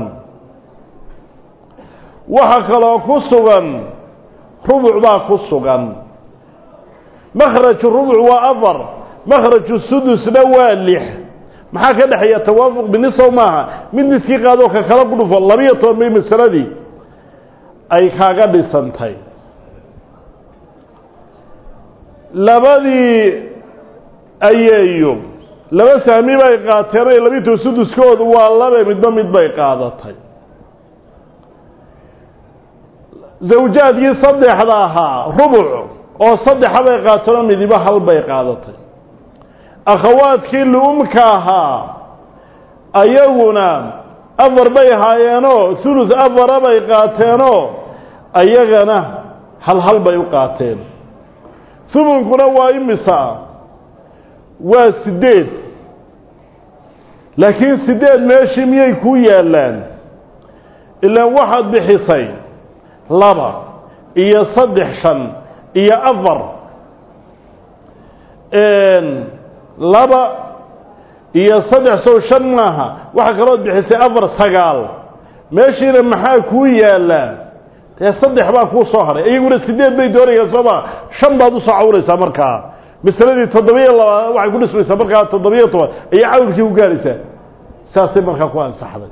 waxa kaloo ku sugan rubuc baa ku sugan makhraju rubuc waa afar makhraju sudusna waa lix maxaa ka dhexeeya tawaafuq binisow maaha mid niskii qaadoo ka kala ku dhufo labiyo toban bay masaladii ay kaaga dhisantay labadii ayeeyo laba saami bay qaateen ay labito suduskoodu waa labe midba mid bay qaadatay zawjaadkii saddexda ahaa rubuc oo saddexa bay qaateenoo midiba hal bay qaadatay akhawaadkii lu-umka ahaa ayaguna afar bay haayeenoo hulus afara bay qaateenoo ayagana hal hal bay u qaateen humunkuna waa imisa waa siddeed laakiin siddeed meeshii miyay kuu yaallaan ilaan waxaad bixisay laba iyo saddex shan iyo afar laba iyo saddex sow shan maaha waxaa kalood bixisay afar sagaal meeshiina maxaa kuu yaallaa dee saddex baa kuu soo hadhay iyaguna sideed bay doonayaan soo maa shan baad usoo cawraysaa markaa masaladii toddobiyo laba waxay ku dhismaysaa markaa toddobiyo toban ayay cawrkii ku gaaraysaa saasay markaa ku ansaxday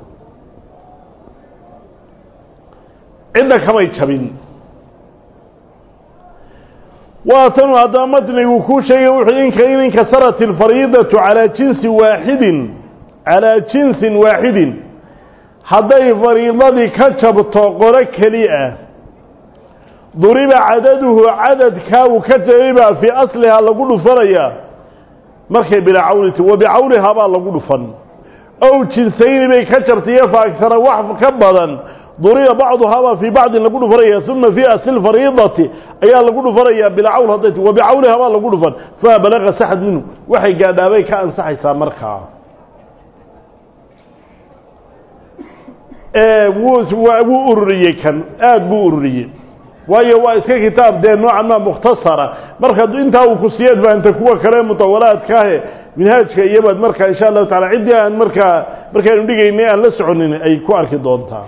cidna kamay jabin waa tanu haddaba matnigu kuu sheegay wuxuu inka in inkasarat alfariidatu calaa jinsi waaxidin calaa jinsin waaxidin hadday fariidadii ka jabto qolo keli ah duriba cadaduhu cadadkaa uu ka jabay baa fii aslihaa lagu dhufanayaa markay bilaa cawliti wa bicawlihaa baa lagu dhufan ow jinsayni bay ka jabtay iyo faagsana wax ka badan duriba bacduhaabaa fii bacdin lagu dhufanaya uma fii asli fariidati ayaa lagu dhufanayaa bilaa cawl hadday ti wa bicawlihaa baa lagu dhufan famaa balaqa saxad minhu waxay gaadhaabay ka ansaxaysaa markaa wuu ururiyey kan aada buu ururiyey waayo waa iska kitaab dee noocan maa mukhtasara marka intaa uu ku siyeed fahamta kuwa kale mutawalaadkaahe minhaajka iyobaad markaa insha allahu tacala ciddii aan markaa markaanu dhigaynay aan la soconin ay ku arki doontaa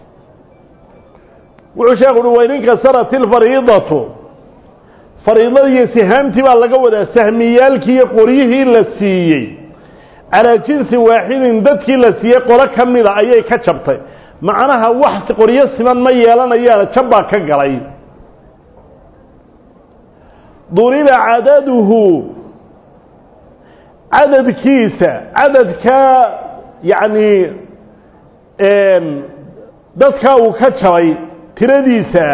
wuxuu sheekhu uhi wain inkasarat ilfariidatu fariidadii iyo sihaamtii baa laga wadaa sahmiyaalkii iyo qoryihii la siiyey calaa jinsi waaxidin dadkii la siiyey qolo ka mida ayay ka jabtay macnaha wax qoryo siman ma yeelanayaan jab baa ka galay duriba cadaduhu cadadkiisa cadadka yacni dadkaa uu ka jabay tiradiisa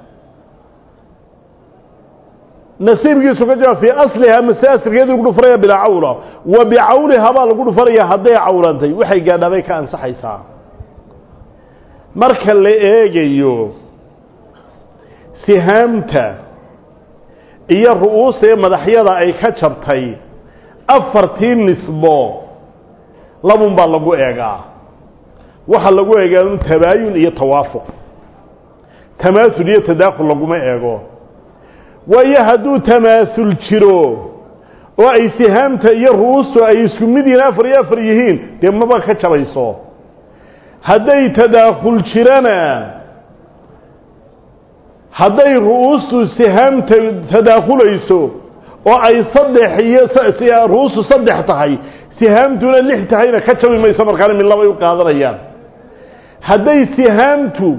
nasiibkiisu ka jaba fii aslihaa mase asalkeedii lagu dhufanaya bilaa cawla wa bicawlihaa baa lagu dhufanaya hadday cawlantay waxay gaadhaabay ka ansaxaysaa marka la eegayo sihaamta iyo ru'uusta ee madaxyada ay ka jabtay afartii nisbo labun baa lagu eegaa waxaa lagu eegaa un tabaayun iyo tawaafuq tamaasul iyo tadaakhul laguma eego waayo hadduu tamaasul jiro oo ay sihaamta iyo ru'uustu ay isku mid yihiin afar iyo afar yihiin dee maba ka jabayso hadday tadaakhul jirana hadday ru'uustu sihaamta tadaakhulayso oo ay saddex iyo ru'uustu saddex tahay sihaamtuna lix tahayna ka jabi mayso markaana mid labay u qaadanayaan hadday sihaamtu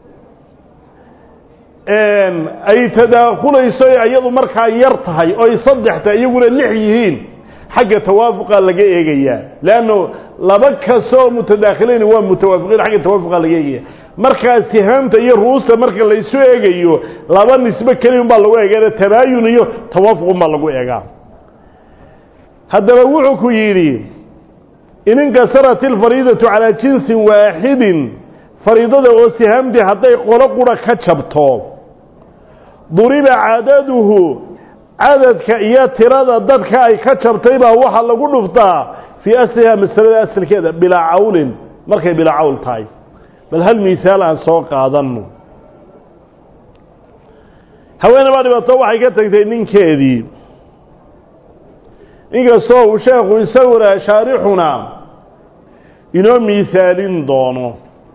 ay tadaakulayso iyadu markaa yar tahay oo ay saddex tahay iyaguna lix yihiin xagga tawaafuqa laga eegayaa leanno laba kastoo mutadaakhilayn waa mutawaafiqiin xagga tawaafuqa laga eegaya markaa sihaamta iyo ru'uusta marka laysu eegayo laba nisbe keliya unbaa lagu eegaa tabaayun iyo tawaafuq unbaa lagu eegaa haddaba wuxuu ku yidhi in inkasarat ilfariidatu calaa jinsin waaxidin fariidada oo sihaamtii hadday qolo qura ka jabto duriba cadaduhu cadadka iyo tirada dadka ay ka jabtay baa waxaa lagu dhuftaa fii aslihaa masalada asalkeeda bilaa cawlin markay bilaa cawl tahay bal hal misaal aan soo qaadanno haweene baa dhibaato waxay ka tagtay ninkeedii inkastoo uu sheekhu isaguna shaarixuna inoo miisaalin doono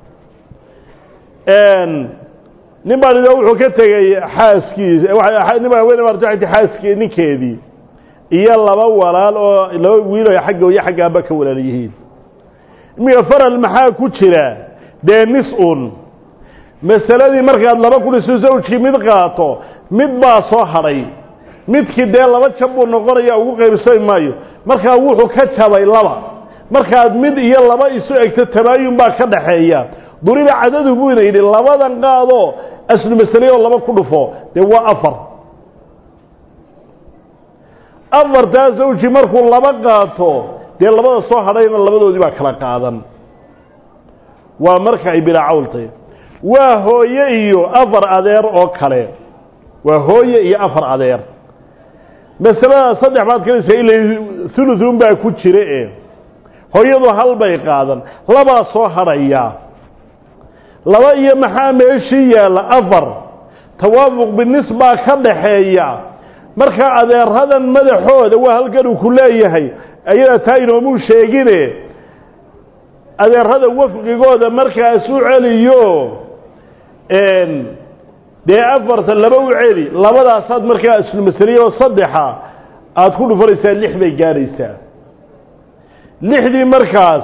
nin baa nida wuxuu ka tegey xaaskiisa nin baa hawene baarta xaaskii ninkeedii iyo laba walaal oo laba wiil oo xagga iyo xagga aaba ka walaal yihiin iminka faral maxaa ku jira dee nis un masaladii markaad laba kun isu zawjkii mid qaato mid baa soo hadhay midkii dee laba jab buu noqonaya ugu qaybsami maayo markaa wuxuu ka jabay laba markaad mid iyo laba isu egto tabaayun baa ka dhaxeeya duriba cadadu buu ina yidhi labadan qaadoo aslu masale oo laba ku dhufo dee waa afar afartaa zawji markuu laba qaato dee labada soo hadhayna labadoodii baa kala qaadan waa marka ay bilaa cawltay waa hooye iyo afar adeer oo kale waa hooye iyo afar adeer masalada saddex baad kalaysa ila thuluthun baa ku jira e hooyadu hal bay qaadan labaa soo hadhaya laba iyo maxaa meeshii yaalla afar tawaafuq binis baa ka dhaxeeya marka adeeradan madaxooda waa halkan uu ku leeyahay ayada taa inoomuu sheegine adeerada wafqigooda markaas u celiyo dee afarta laba u celi labadaasaad markaa islumasaliye oo saddexa aada ku dhufanaysaa lix bay gaadhaysaa lixdii markaas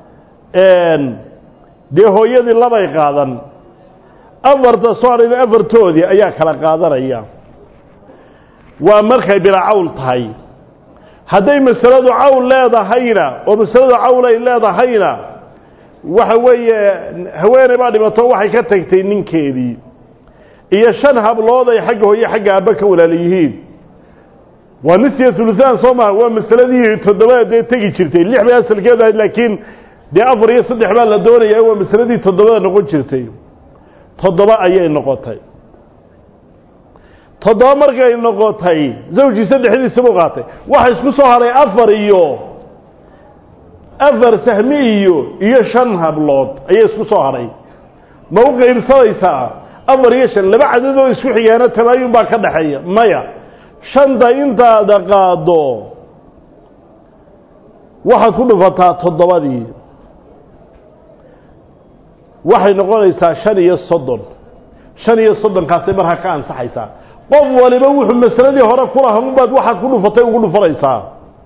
dee hooyadii labay qaadan afarta soo hadhayna afartoodii ayaa kala qaadanaya waa markay bilaa cawl tahay hadday masaladu cawl leedahayna oo masaladu cawl ay leedahayna waxa weeye haweeney baa dhibato waxay ka tagtay ninkeedii iyo shan hablood ay xagga hooye xagga aabba ka walaala yihiin waa nisya hulusaan soo maha waa masaladii toddobada dee tegi jirtay lix bay asalkeedu ahayd laakiin dee afar iyo saddex baa la doonaya waa masaladii toddobada noqon jirtay toddoba ayay noqotay toddoba markay noqotay zawjii saddexdiisa buu qaatay waxa isku soo haray afar iyo afar sahmi iyo iyo shan hablood ayaa isku soo haray ma u qaybsanaysaa afar iyo shan laba cadadoo isku xigaana tabaayun baa ka dhaxeeya maya shanta intaada qaado waxaad ku dhufataa toddobadii waxay noqonaysaa shan iyo soddon shan iyo soddonkaasay markaa ka ansaxaysaa qof waliba wuxuu masaladii hore kulaha unbaad waxaad ku dhufatay ugu dhufanaysaa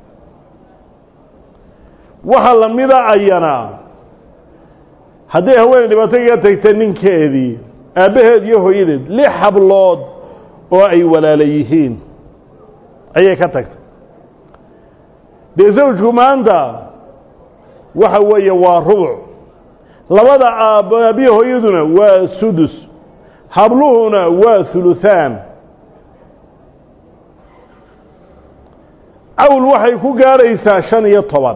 waxa lamida ayana hadday haweeney dhibaato kaga tagta ninkeedii aabbaheed iyo hooyadeed lix hablood oo ay walaala yihiin ayay ka tagtay dee zawjku maanta waxa weeye waa rubuc labada aab aabiya hooyaduna waa sudus habluhuna waa huluhaan cawl waxay ku gaaraysaa shan iyo toban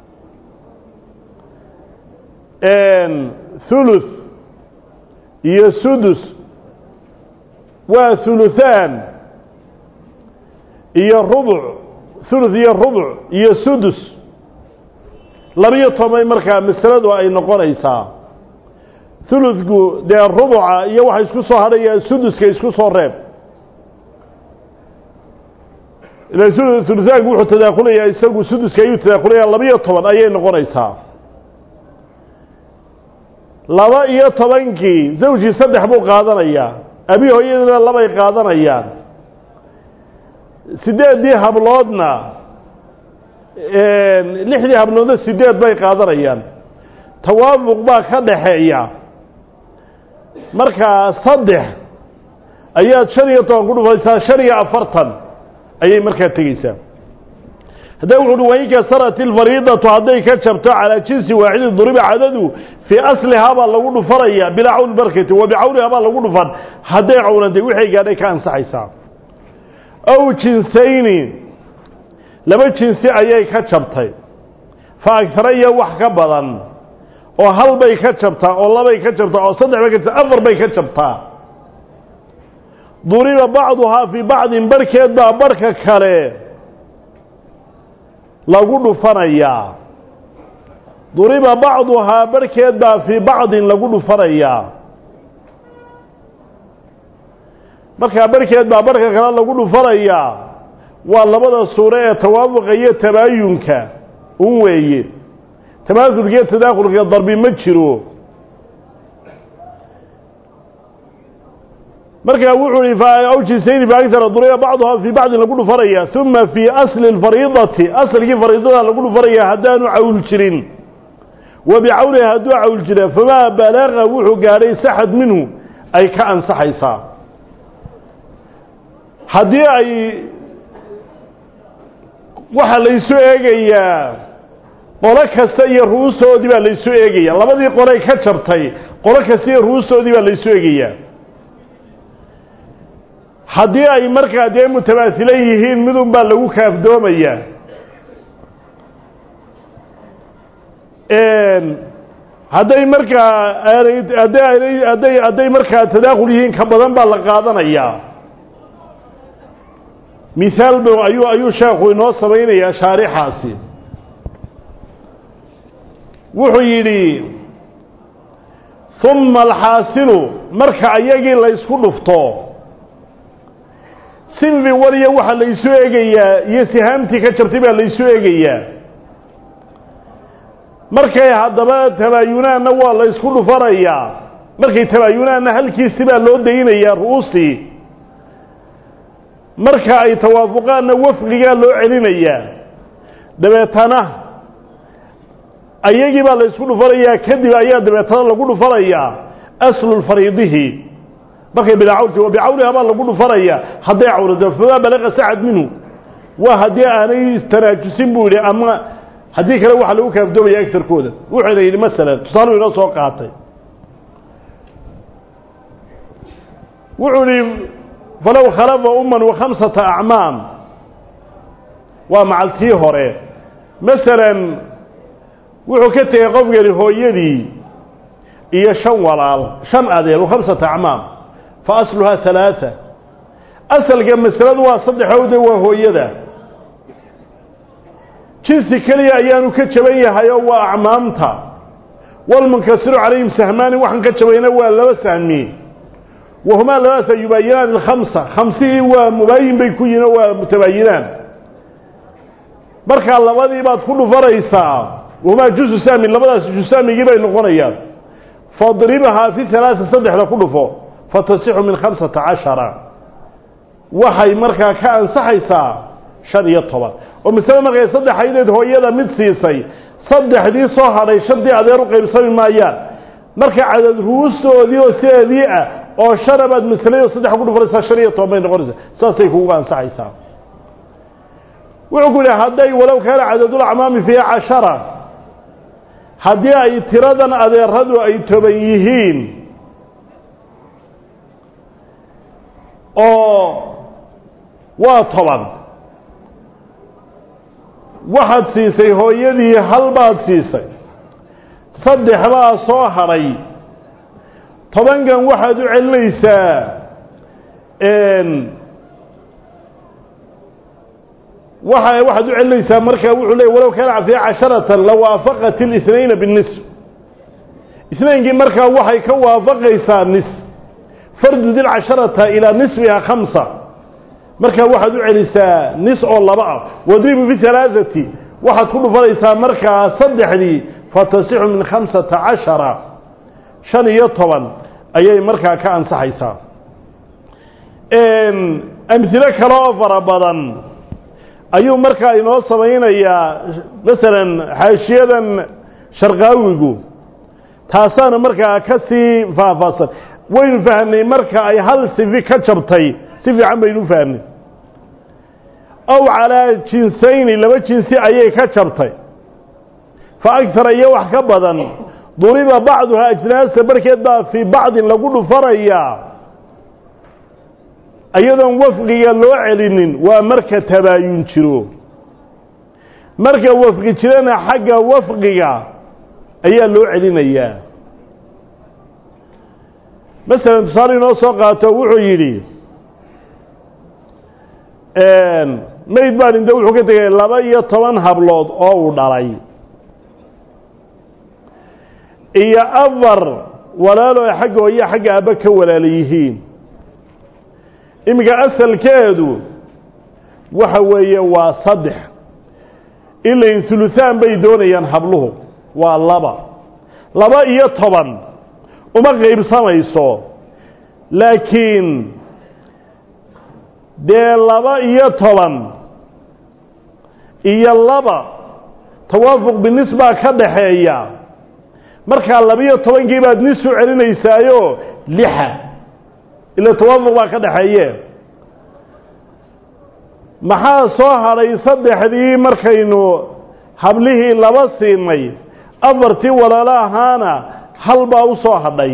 thuluth iyo sudus waa huluhaan iyo rubuc thuluth iyo rubuc iyo sudus labiyo toban markaa masaladu ay noqonaysaa thuluthku dee rubuca iyo waxa isku soo hadhaya suduska isku soo reeb ila huluhaanku wuxuu tadaakulayaa isagu suduska ayuu tadaakulaya labiyo toban ayay noqonaysaa laba iyo tobankii zawjii saddex buu qaadanayaa abi hooyadina labay qaadanayaan sideeddii habloodna lixdii habloodna sideed bay qaadanayaan tawaafuq baa ka dhaxeeya markaa saddex ayaad shan iyo toban ku dhufaysaa shan iyo afartan ayay markaa tegeysaa hadda wuxu uhi wain kasarat ilfariidatu hadday ka jabto calaa jinsi waaxidin duriba cadadu fii aslihaa baa lagu dhufanaya bilaa cawl barkati wa bicawlihaa baa lagu dhufan hadday cawlantay wixay gaadhay ka ansaxaysaa aw jinsayni laba jinsi ayay ka jabtay fa agtara iyo wax ka badan oo hal bay ka jabtaa oo labay ka jabtaa oo saddex bay ka jabtaa afar bay ka jabtaa duriba bacduhaa fii bacdin barhkeed baa barhka kale lagu dhufanayaa duriba bacduhaa barhkeed baa fii bacdin lagu dhufanayaa markaa barhkeed baa barhka kale lagu dhufanayaa waa labada suuro ee tawaafuqa iyo tabaayunka un weeye tamaasulka iyo tadaakulka darbi ma jiro markaa wuxuu ihi awjisayni faagtara duriba bacduhaa fii bacdin lagu dhufanaya uma fii asli اlfariidati asalkii fariidada lagu dhufanaya haddaanu cawl jirin wa bicawliha hadduu cawl jira famaa balaga wuxuu gaadhay saxad minhu ay ka ansaxaysaa haddii ay waxaa laysu eegayaa qolo kasta iyo ru'ustoodii baa laysu eegaya labadii qolay ka jabtay qolo kasta iyo ru'ustoodii baa laysu eegayaa haddii ay markaa dee mutamaasilan yihiin midun baa lagu kaafdoomayaa hadday markaa hadday hadday hadday markaa tadaakul yihiin ka badan baa la qaadanayaa mihaal b ayuu ayuu sheekhu inoo samaynayaa shaarixaasi wuxuu yidhi uma alxaasilu marka ayagii la ysku dhufto sinfi wariya waxaa laysu eegayaa iyo sihaamtii ka jabtay baa laysu eegayaa markay haddaba tabaayunaanna waa la ysku dhufanayaa markay tabaayunaanna halkiisi baa loo daynayaa ru'uustii marka ay tawaafuqaanna wafqigaa loo celinayaa dabeetana ayagii baa la ysku dhufanayaa kadib ayaa dabeetana lagu dhufanayaa aslu fariidihi markay bilacawlti wa bicawliha baa lagu dhufanayaa hadday cawrado famaa balaqa sacad minhu waa haddii aanay tanaajusin buu yidhi ama haddii kale waxaa lagu kaafdoomaya agtarkooda wuxuuna yidhi masalan tusaalu inoo soo qaatay wuxuu yihi falow khalafa uman wa khamsata acmaam waa macaltii hore masalan wuxuu ka tegey qofkani hooyadii iyo shan walaal shan adeer khamsata acmaam fa asluhaa halaaa asalka masaladu waa saddexowde waa hooyada jinsi keliya ayaanu ka jaban yahay oo waa acmaamta walmunkasiru calayhim sahmaani waxaan ka jabayna waa laba sahmi wahumaa labadaasa yubaayinaan ilkhamsa khamsihii waa mubaayin bay ku yihin oo waa mutabaayinaan markaa labadii baad ku dhufanaysaa wahumaa jusu sahmi labadaas jusahmigii bay noqonayaan fadribhaa fi halaaa saddexda ku dhufo fatasixu min khamsata cashara waxay markaa ka ansaxaysaa shan iyo toban oo masale markay saddex aydeed hooyada mid siisay saddexdii soo hadhay shantii adeer u qaybsami maayaan marka cadad ruustoodii oo sideedii ah oo shana baad masalada saddex ku dhufanaysaa shan iyo toban bay noqonaysaa saasay kugu ansaxaysaa wuxuu ku yihi hadday walow kaana cadadulacmaami fiiha cashara haddii ay tiradan adeeradu ay toban yihiin oo waa toban waxaad siisay hooyadii hal baad siisay saddex baa soo hadhay tobankan waxaad u celinaysaa waa waxaad u celinaysaa marka wuxuu leey walow kaana fiiha casharatan lawaafaqat اlisnayna binisf isnaynkii markaa waxay ka waafaqaysaa nis fardud ilcasharata ilaa nisfiha khamsa markaa waxaad u celisaa nis oo laba ah wadribu fi halaaثati waxaad ku dhufanaysaa markaa saddexdii fatasixu min khamsata cashara shan iyo toban ayay markaa ka ansaxaysaa amhilo kale oo fara badan ayuu markaa inoo samaynayaa masalan xaashiyadan sharqaawigu taasaana markaa ka sii faahfaahsan waynu fahamnay marka ay hal sifi ka jabtay si fiican baynu ufahamnay ow calaa jinsayni laba jinsi ayay ka jabtay fa agtara iyo wax ka badan duriba bacduhaa ajnaasa barhkeed baa fii bacdin lagu dhufanayaa iyadoon wafqiga loo celinin waa marka tabaayun jiro marka wafqi jirana xagga wafqiga ayaa loo celinayaa masalan tusaale inoo soo qaato wuxuu yidhi mayd baan inte wuxuu ka tegay laba iyo toban hablood oo uu dhalay iyo afar walaalo ay xagga hooyo xagga aabba ka walaala yihiin iminka asalkeedu waxa weeye waa saddex ilain huluhaan bay doonayaan habluhu waa laba laba iyo toban uma qaybsamayso laakiin dee laba iyo toban iyo laba tawaafuq binis baa ka dhaxeeya markaa labiyo tobankii baad nis u celinaysaayo lixa ila tawaafuq baa ka dhaxeeye maxaa soo hadhay saddexdii markaynu hablihii laba siinay afartii walaalo ahaana hal baa u soo hadhay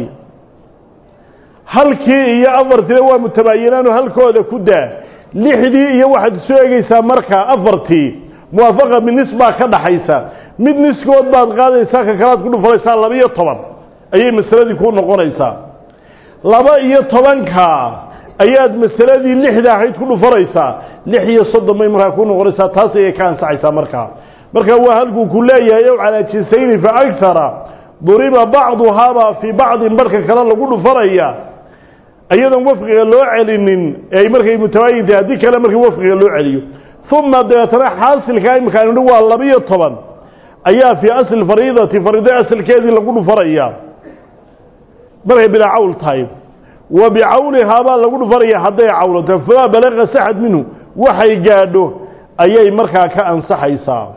halkii iyo afartiina waa mutabaayinaanu halkooda ku daa lixdii iyo waxaad isu egeysaa markaa afartii muwaafaqa binis baa ka dhaxaysa mid niskood baad qaadaysaa ka kalaad ku dhufanaysaa laba iyo toban ayay masaladii ku noqonaysaa laba iyo tobanka ayaad masaladii lixda ahayd ku dhufanaysaa lix iyo soddon bay markaa ku noqonaysaa taas ayay ka ansaxaysaa markaa marka waa halkuu ku leeyahay ow calaa jinsayni fa agtara duriba bacduhaabaa fii bacdin barhka kale lagu dhufanaya iyadoon wafqiga loo celinin ay markay mutabaayinta haddii kale markii wafqiga loo celiyo uma dabeetana xaasilka imika aynu dhi waa labiyo toban ayaa fii asli fariidati fariida asalkeedii lagu dhufanaya markay bilaa cawl tahay wa bicawlihaabaa lagu dhufanaya hadday cawlato famaa balaqa saxad minhu waxay gaadho ayay markaa ka ansaxaysaa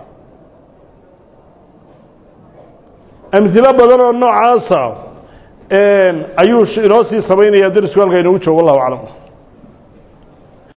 amhilo badan oo noocaasa ayuu inoo sii samaynaya darisku halka inoogu joogo wallahu aclam